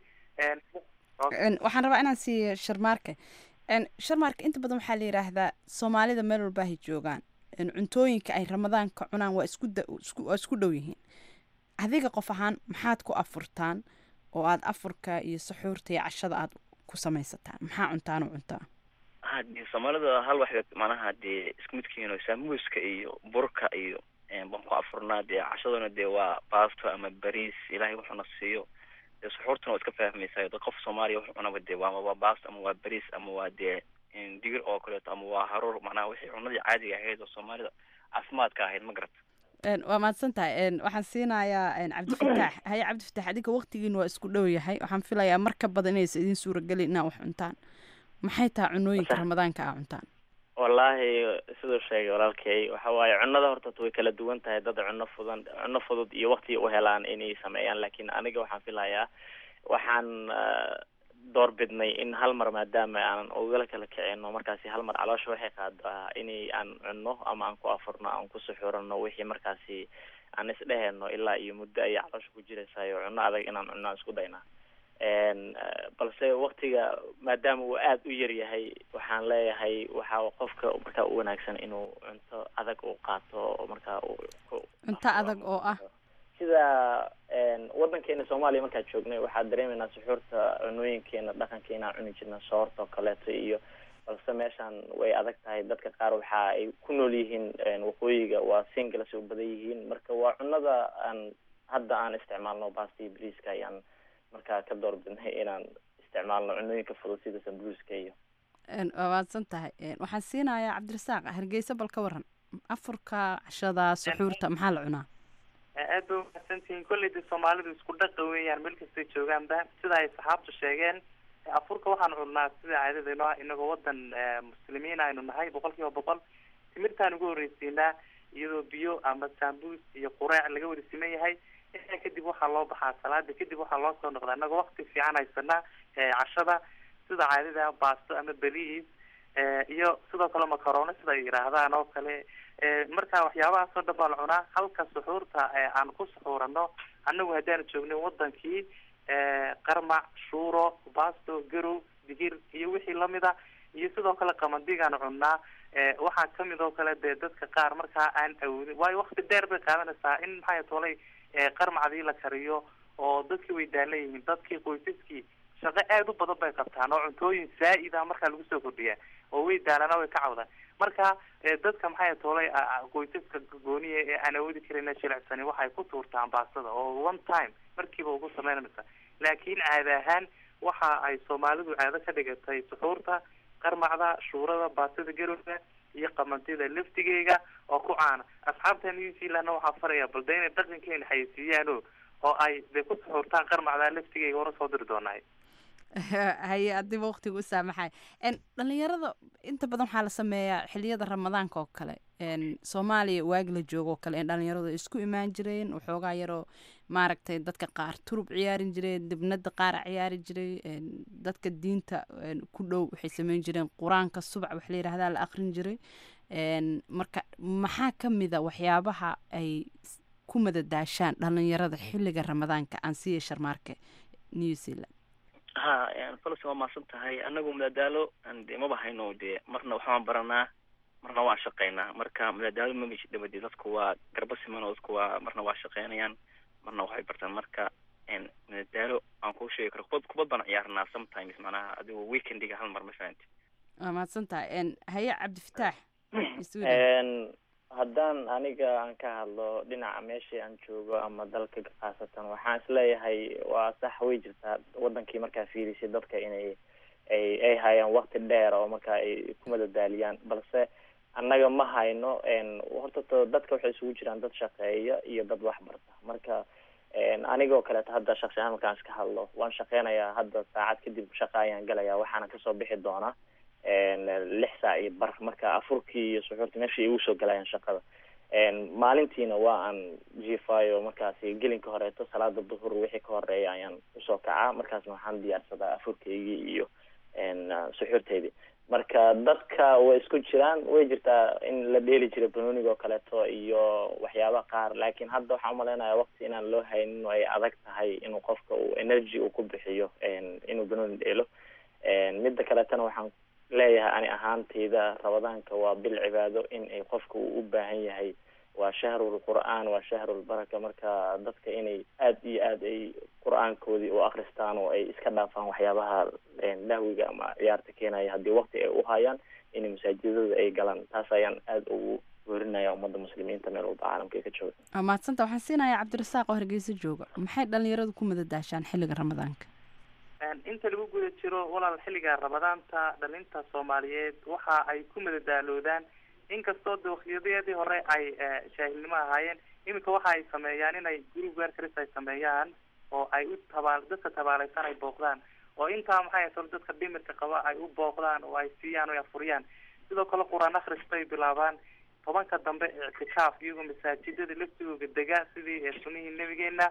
Een, waxaan rabaa inaan siiyo sharmaarke Een, sharmaarke inta badan waxaa la yidhaahdaa soomaalida meel walba ay joogaan Een, cuntooyinka ay ramadaanka cunaan waa isku da- isku- waa isku dhow yihiin adiga qof ahaan maxaad ku afurtaan oo aad afurka iyo saxuurta iyo cashada aad ku samaysataan maxaa cuntaan u cuntaa hadii soomaalida hal wax manaha dee isku midkiin oo saamuuska iyo burka iyo een, baan ku afurnaa dee cashaduna dee waa baasto ama bariis ilaahay wuxuuna siiyo dee suxuurtuna waa iska fahmaysaa dad qof soomaaliya wuxuu cunaba dee waa waa baasto ama waa bariis ama waa dee een, digir oo kaleeto ama waa haruur macnaha wixii cunadii caadiga ahayd oo soomaalida caafimaadka ahayd ma garata Een, waa mahadsan tahay Een, waxaan siinayaa een, cabdifataax haye cabdifataax adiga waqtigiin waa isku dhow yahay waxaan filayaa mar ka badan inaysa idin suuragelin inaa wax cuntaan maxay tahay cunooyinka ramadaanka aa cuntaan wallaahi siduu sheegay walaalkay waxa waaye cunnada horta way kala duwan tahay dad cunno fudan cunno fudud iyo waqti u helaan inay sameeyaan laakiin aniga waxaan filayaa waxaan ah, door bidnay in hal mar maadaama aanan ogala kala kicino markaasi hal mar caloosha waxay qaadaa inay aan cunno ama aan ku afurno aan ku suxurano wixii markaasi aan isdheheno ilaa iyo muddo ayay caloosha ku jiraysayo cunno adag inaan cunno aan isku daynaa n balse waktiga maadaama uu aada u yar yahay waxaan leeyahay waxaa qofka markaa u wanaagsan inuu cunto adag uu qaato oo markaa uu ku- cunto adag oo ah sida n wadankeena soomaaliya markaan joognay waxaa dareemeynaa suxuurta cunooyinkeena dhaqankeena aan cuni jirna soorta oo kaleeto iyo balse meeshaan way adag tahay dadka qaar waxa ay ku nool yihiin n waqooyiga waa singles u badan yihiin marka waa cunada aan hadda aan isticmaalno basta iyo briiska ayaan markaa ka door bidnay inaan isticmaalno cunooyinka fudud sida sambuuska iyo Een, waa mahadsan tahay Een, waxaan siinayaa cabdirasaaq hargeysa bal ka waran afurka cashada suxuurta maxaa la cunaa aad bay umahadsantihiin kolley de soomaalidu isku dhaqa weeyaan meel kastay joogaanba sida ay saxaabtu sheegeen afurka waxaan cunnaa sida caadadayno ah inagoo wadan eh, muslimiin aynu nahay boqol kiiba boqol timirtaan ugu horreysiinaa iyadoo biyo ama sambuus iyo qureec laga wada siman yahay intaa kadib waxaa loo baxaa salaada kadib waxaa loo soo noqdaa inagoo waqti fiican haysanaa eh, cashada sida caadada baasto ama beliis eh, iyo sidoo kale macarono sida ay yidhaahdaan oo kale Eh, marka waxyaabahaasoo dhan baa la cunaa halka suxuurta eh, aan ku suxuurano annagu haddaanu joognin wadankii eh, qarmac shuuro baasto garow digir iyo wixii lamid a iyo sidoo kale qamandigaan cunnaa waxaa kamid oo kale dee dadka qaar markaa aan awoodin waayo wakti dheer bay qaadanaysaa in maxay tolay qarmacdii la kariyo oo dadkii way daalan yihiin dadkii qoysaskii shaqo aada u badan bay qabtaan oo cuntooyin zaa'ida markaa lagu soo kordhiyaa oo way daalana way ka cawdaan marka dadka maxay tolay qoysaska gooniya ee aan awoodi karin jilicsani waxay ku tuurtaan baastada oo one time markiiba ugu sameynaysa laakiin caada ahaan waxa ay soomaalidu caado ka dhigatay suxuurta qarmacda shuurada baastada garowga iyo qamantida laftigeega oo ku caana asxaabta new zealandna waxaa faraya balde inay dhaqankeena xayeysiiyaan o oo ay de ku suxuurtaan qarmacda laftigeega hore soo diri doonahay haye adiba waqtiga u saamaxay dhalinyarada inta badan waxaa la sameeyaa xiliyada ramadaanka oo kale soomaaliya waagi la joogo oo kale dhalinyaradu isku imaan jireen waxoogaa yaroo maaragtay dadka qaar turub ciyaarin jireen dibnada qaara ciyaari jiray dadka diinta ku dhow waxay sameyn jireen qur-aanka subac wax la yidhahdaa la aqrin jiray marka maxaa ka mida waxyaabaha ay ku madadaashaan dhalinyarada xiliga ramadaanka ansiya sharmaarke new zealand ha falas waa maasan tahay anagu madadaalo de maba hayno dee marna waxbaan baranaa marna waan shaqeynaa marka madadaalo mamashi dhabadi dadku waa garba siman oo dadku waa marna waa shaqeynayaan marna waxay bartaan marka madadaalo aan kuu sheegi karo kubad kubad baan ciyaarnaa sometimes macnaha adigo weekendiga hal mar ma fahanti waa mahadsan tahay haye cabdifataax haddaan aniga aan ka hadlo dhinaca meeshii aan joogo ama dalka khaasatan waxaan isleeyahay waa sax way jirtaa wadankii markaa fiirisay dadka inay ay ay hayaan wakti dheer oo marka ay ku madadaaliyaan balse annaga ma hayno horta to dadka waxay isugu jiraan dad shaqeeya iyo dad wax barta marka anigoo kaleeto hadda shaksi ahaan markaan iska hadlo waan shaqeynayaa hadda saacad kadib shaqa ayaan galayaa waxaana kasoo bixi doonaa lix saac iyo bar marka afurkii iyo suxuurtii meesha igu soo galayaan shaqada maalintiina waa aan jiifayo markaasi gelinka horeeto salaada duhur wixii ka horeeya ayaan usoo kacaa markaasna waxaan diyaarsadaa afurkaygii iyo suxuurteydii marka dadka way isku jiraan way jirtaa in la dheeli jiray banooniga oo kaleeto iyo waxyaabaha qaar laakiin hadda waxaan umaleynaya waqti inaan loo haynin oo ay adag tahay inuu qofka uu energy uu ku bixiyo inuu banooni dheelo midda kaleetana waxaan leeyahay ani ahaantayda ramadaanka waa bil cibaado in ay qofka uu u baahan yahay waa shahrul qur'aan waa shahrul baraka marka dadka inay aad iyo aad ay qur-aankoodii u akristaan oo ay iska dhaafaan waxyaabaha lahwiga ama ciyaarta keenaya haddii waqti ay u hayaan inay masaajidada ay galaan taas ayaan aada ugu werinaya ummadda muslimiinta meel walba caalamka ka jooga waa mahadsanta waxaan siinayaa cabdirasaaq oo hargeysa jooga maxay dhalinyaradu ku madadaashaan xilliga ramadaanka inta lagu guda jiro walaal xilliga ramadaanta dhalinta soomaaliyeed waxa ay ku madadaaloodaan inkastoo de waktiyadeedii hore ay jaahilnimo ahaayeen iminka waxa ay sameeyaan inay group werkers ay sameeyaan oo ay u tabaal dadka tabaaleysan ay booqdaan oo intaa maxay tol dadka dhimirka qaba ay u booqdaan oo ay siiyaan oo ay afuriyaan sidoo kale qur-aan akhris bay bilaabaan tobanka dambe ictikaaf iyagoo masaajidada laftigooga dega sidii sunihii nabigeena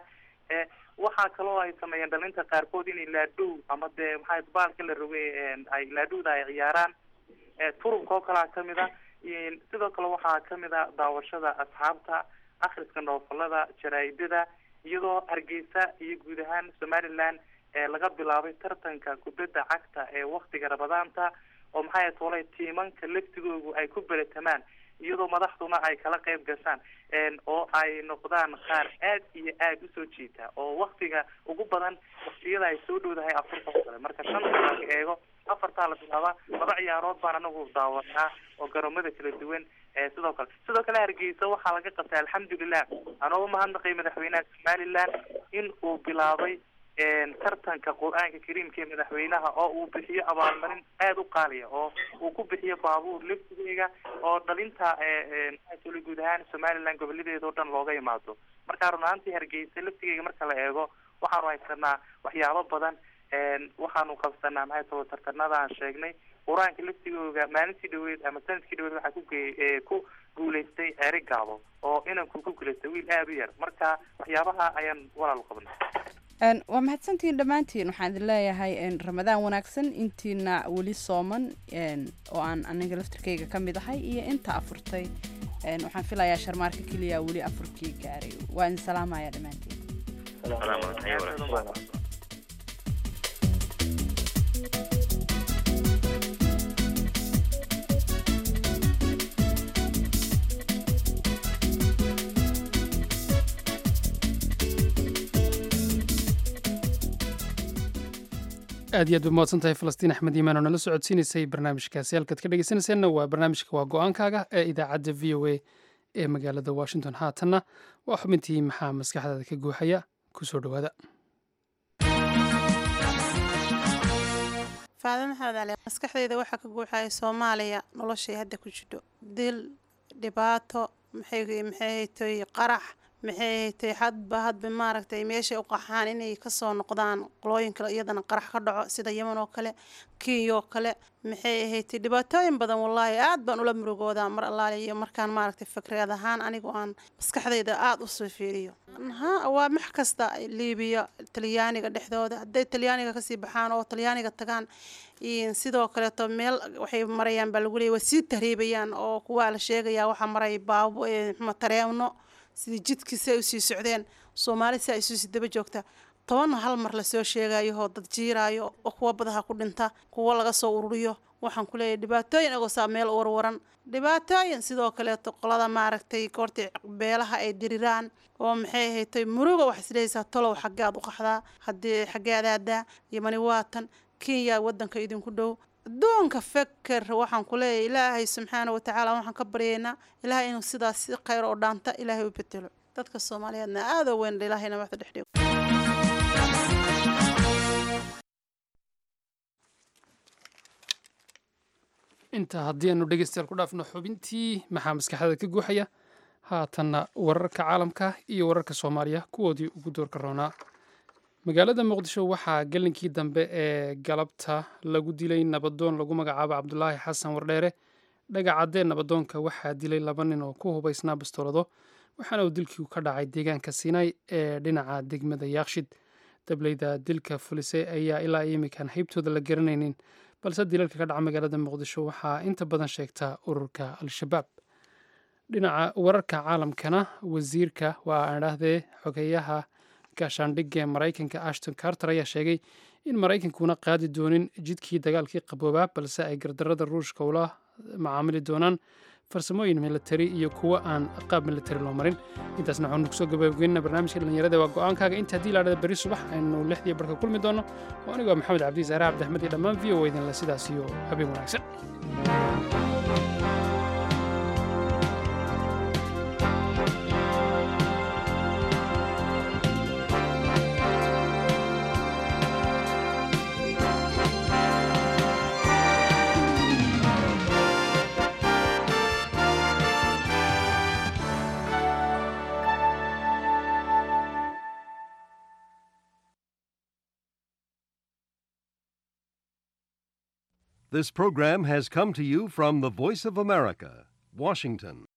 waxaa kaloo ay sameeyeen dhalinta qaarkood inay laadhow ama dee maxay baalka la rogay ay laadhowda ay ciyaaraan turubka oo kalea kamid a sidoo kale waxaa kamid a daawashada asxaabta akhriska noofalada jaraa'idada iyadoo hargeysa iyo guud ahaan somaliland laga bilaabay tartanka kubadda cagta ee waktiga ramadaanta oo maxay tolay tiimanka laftigoogu ay ku beretamaan iyadoo madaxduna ay kala qayb gashaan oo ay noqdaan qaar aad iyo aad usoo jiita oo waktiga ugu badan waktiyada ay soo dhowdahay afurka oo kale marka shanta laga eego afartaa la bilaabaa laba ciyaarood baan anagu daawanaa oo garoomada kala duwan sidoo kale sidoo kale hargeysa waxaa laga qabtay alxamdulilah anoo umahadnaqay madaxweynaha somaliland in uu bilaabay tartanka qur-aanka kariimka ee madaxweynaha oo uu bixiyo abaalmarin aada u qaaliya oo uu ku bixiyo baabuur laftigeyga oo dhalinta maxaatole guud ahaan somaliland gobolladeeda oo dhan looga imaado marka run ahaantii hargeysa laftigeyga marka la eego waxaanu haysanaa waxyaabo badan waxaanu qabsanaa maxay tolo tartanada aan sheegnay qur-aanka laftigooga maalintii dhaweed ama sanadkii dhaweed waxaa kuge ku guuleystay eri gaabo oo inanku ku guuleystay wiil aada u yar marka waxyaabaha ayaan walaal qabnay waa mahadsantihiin dhammaantiin waxaan idin leeyahay ramadaan wanaagsan intiina weli sooman oo aan aniga laftirkayga ka mid ahay iyo inta afurtay waxaan filayaa sharmaarka keliya weli afurkii gaaray waa idin salaamaya dhammaantiin aad iyo aad ba mahadsan tahay falastiin axmed iimaan oo nala socodsiinaysay barnaamijkaasi halkaad ka dhegeysanayseena waa barnaamijka waa go-aankaaga ee idaacadda v o a ee magaalada washington haatanna waa xubintii maxaa maskaxdaada ka guuxaya kusoo dhowaada faadime maxamed cali maskaxdayda waxaa ka guuxaya soomaaliya noloshay hadda ku jidho dil dhibaato maxay maxay haytay qarax maxay haytay hadba hadba maaragtay meeshay u qaxaan inay kasoo noqdaan qolooyinka iyadana qarax ka dhaco sida yeman oo kale kenya oo kale maxay haytay dhibaatooyin badan wallaahi aad baan ula murugoodaa mar allaale iyo markaan maaragtay fikreed ahaan anigu aan maskaxdayda aada usoo fiiriyo ha waa max kasta liibiya talyaaniga dhexdooda hadday talyaaniga kasii baxaan oo talyaaniga tagaan sidoo kaleeto meel waxay marayaan baa lagu leeyay waa sii tahriibayaan oo kuwaa la sheegayaa waxaa maray baabo tareeno sidii jidkiisi ay usii socdeen soomaali si ay isusi daba joogta toban hal mar lasoo sheegayahoo dad jiiraayo oo kuwa badaha ku dhinta kuwo laga soo ururiyo waxaan ku leeyahay dhibaatooyin agoosaa meel warwaran dhibaatooyin sidoo kaleeto qolada maaragtay goortay beelaha ay diriraan oo maxay haytay muruga waxaa isleeysaa tolow xaggead u qaxdaa haddii xaggeed aadaa yamani waatan kenya wadanka idinku dhow adduunka feker waxaan ku leeyahay ilaahay subxaana watacaala waxaan ka baryaynaa ilaahay inuu sidaas si khayr oo dhaanta ilaahay u bedelo dadka soomaaliyeedna aadoo weyn ilaahayna waxda dhex dhigo intaa haddii aanu dhegeystayaal ku dhaafno xubintii maxaa maskaxdada ka guuxaya haatanna wararka caalamka iyo wararka soomaaliya kuwoodii ugu doorka roonaa magaalada muqdisho waxaa gelinkii dambe ee galabta lagu dilay nabadoon lagu magacaabo cabdulaahi xasan wardheere dhagacaddee nabadoonka waxaa dilay laba nin oo ku hubaysnaa bastoolado waxaana uu dilkii ka dhacay deegaanka sinai ee dhinaca degmada yaakshid dableyda dilka fulisay ayaa ilaa imikan haybtooda la garanaynin balse dilalka ka dhaca magaalada muqdisho waxaa inta badan sheegta ururka al-shabaab dhinaca wararka caalamkana wasiirka waa aan idhaahdee xogeyaha gaashaandhigga ee maraykanka ashton carter ayaa sheegay in maraykankuna qaadi doonin jidkii dagaalkii qaboobaa balse ay gardarada ruushka ula macaamili doonaan farsamooyin militari iyo kuwo aan qaab militari loo marin intaasna waxaanu kusoo gabagabeynaa barnaamijka dhallinyarada waa go-aankaaga inta haddii laadhada berri subax aynu lixdii barka kulmi doono oo anigoo maxamed cabdi saare cabdiaxmed iyo dhammaan v o idinle sidaas iyo habeen wanaagsan This program has come to you from the Voice of America, Washington.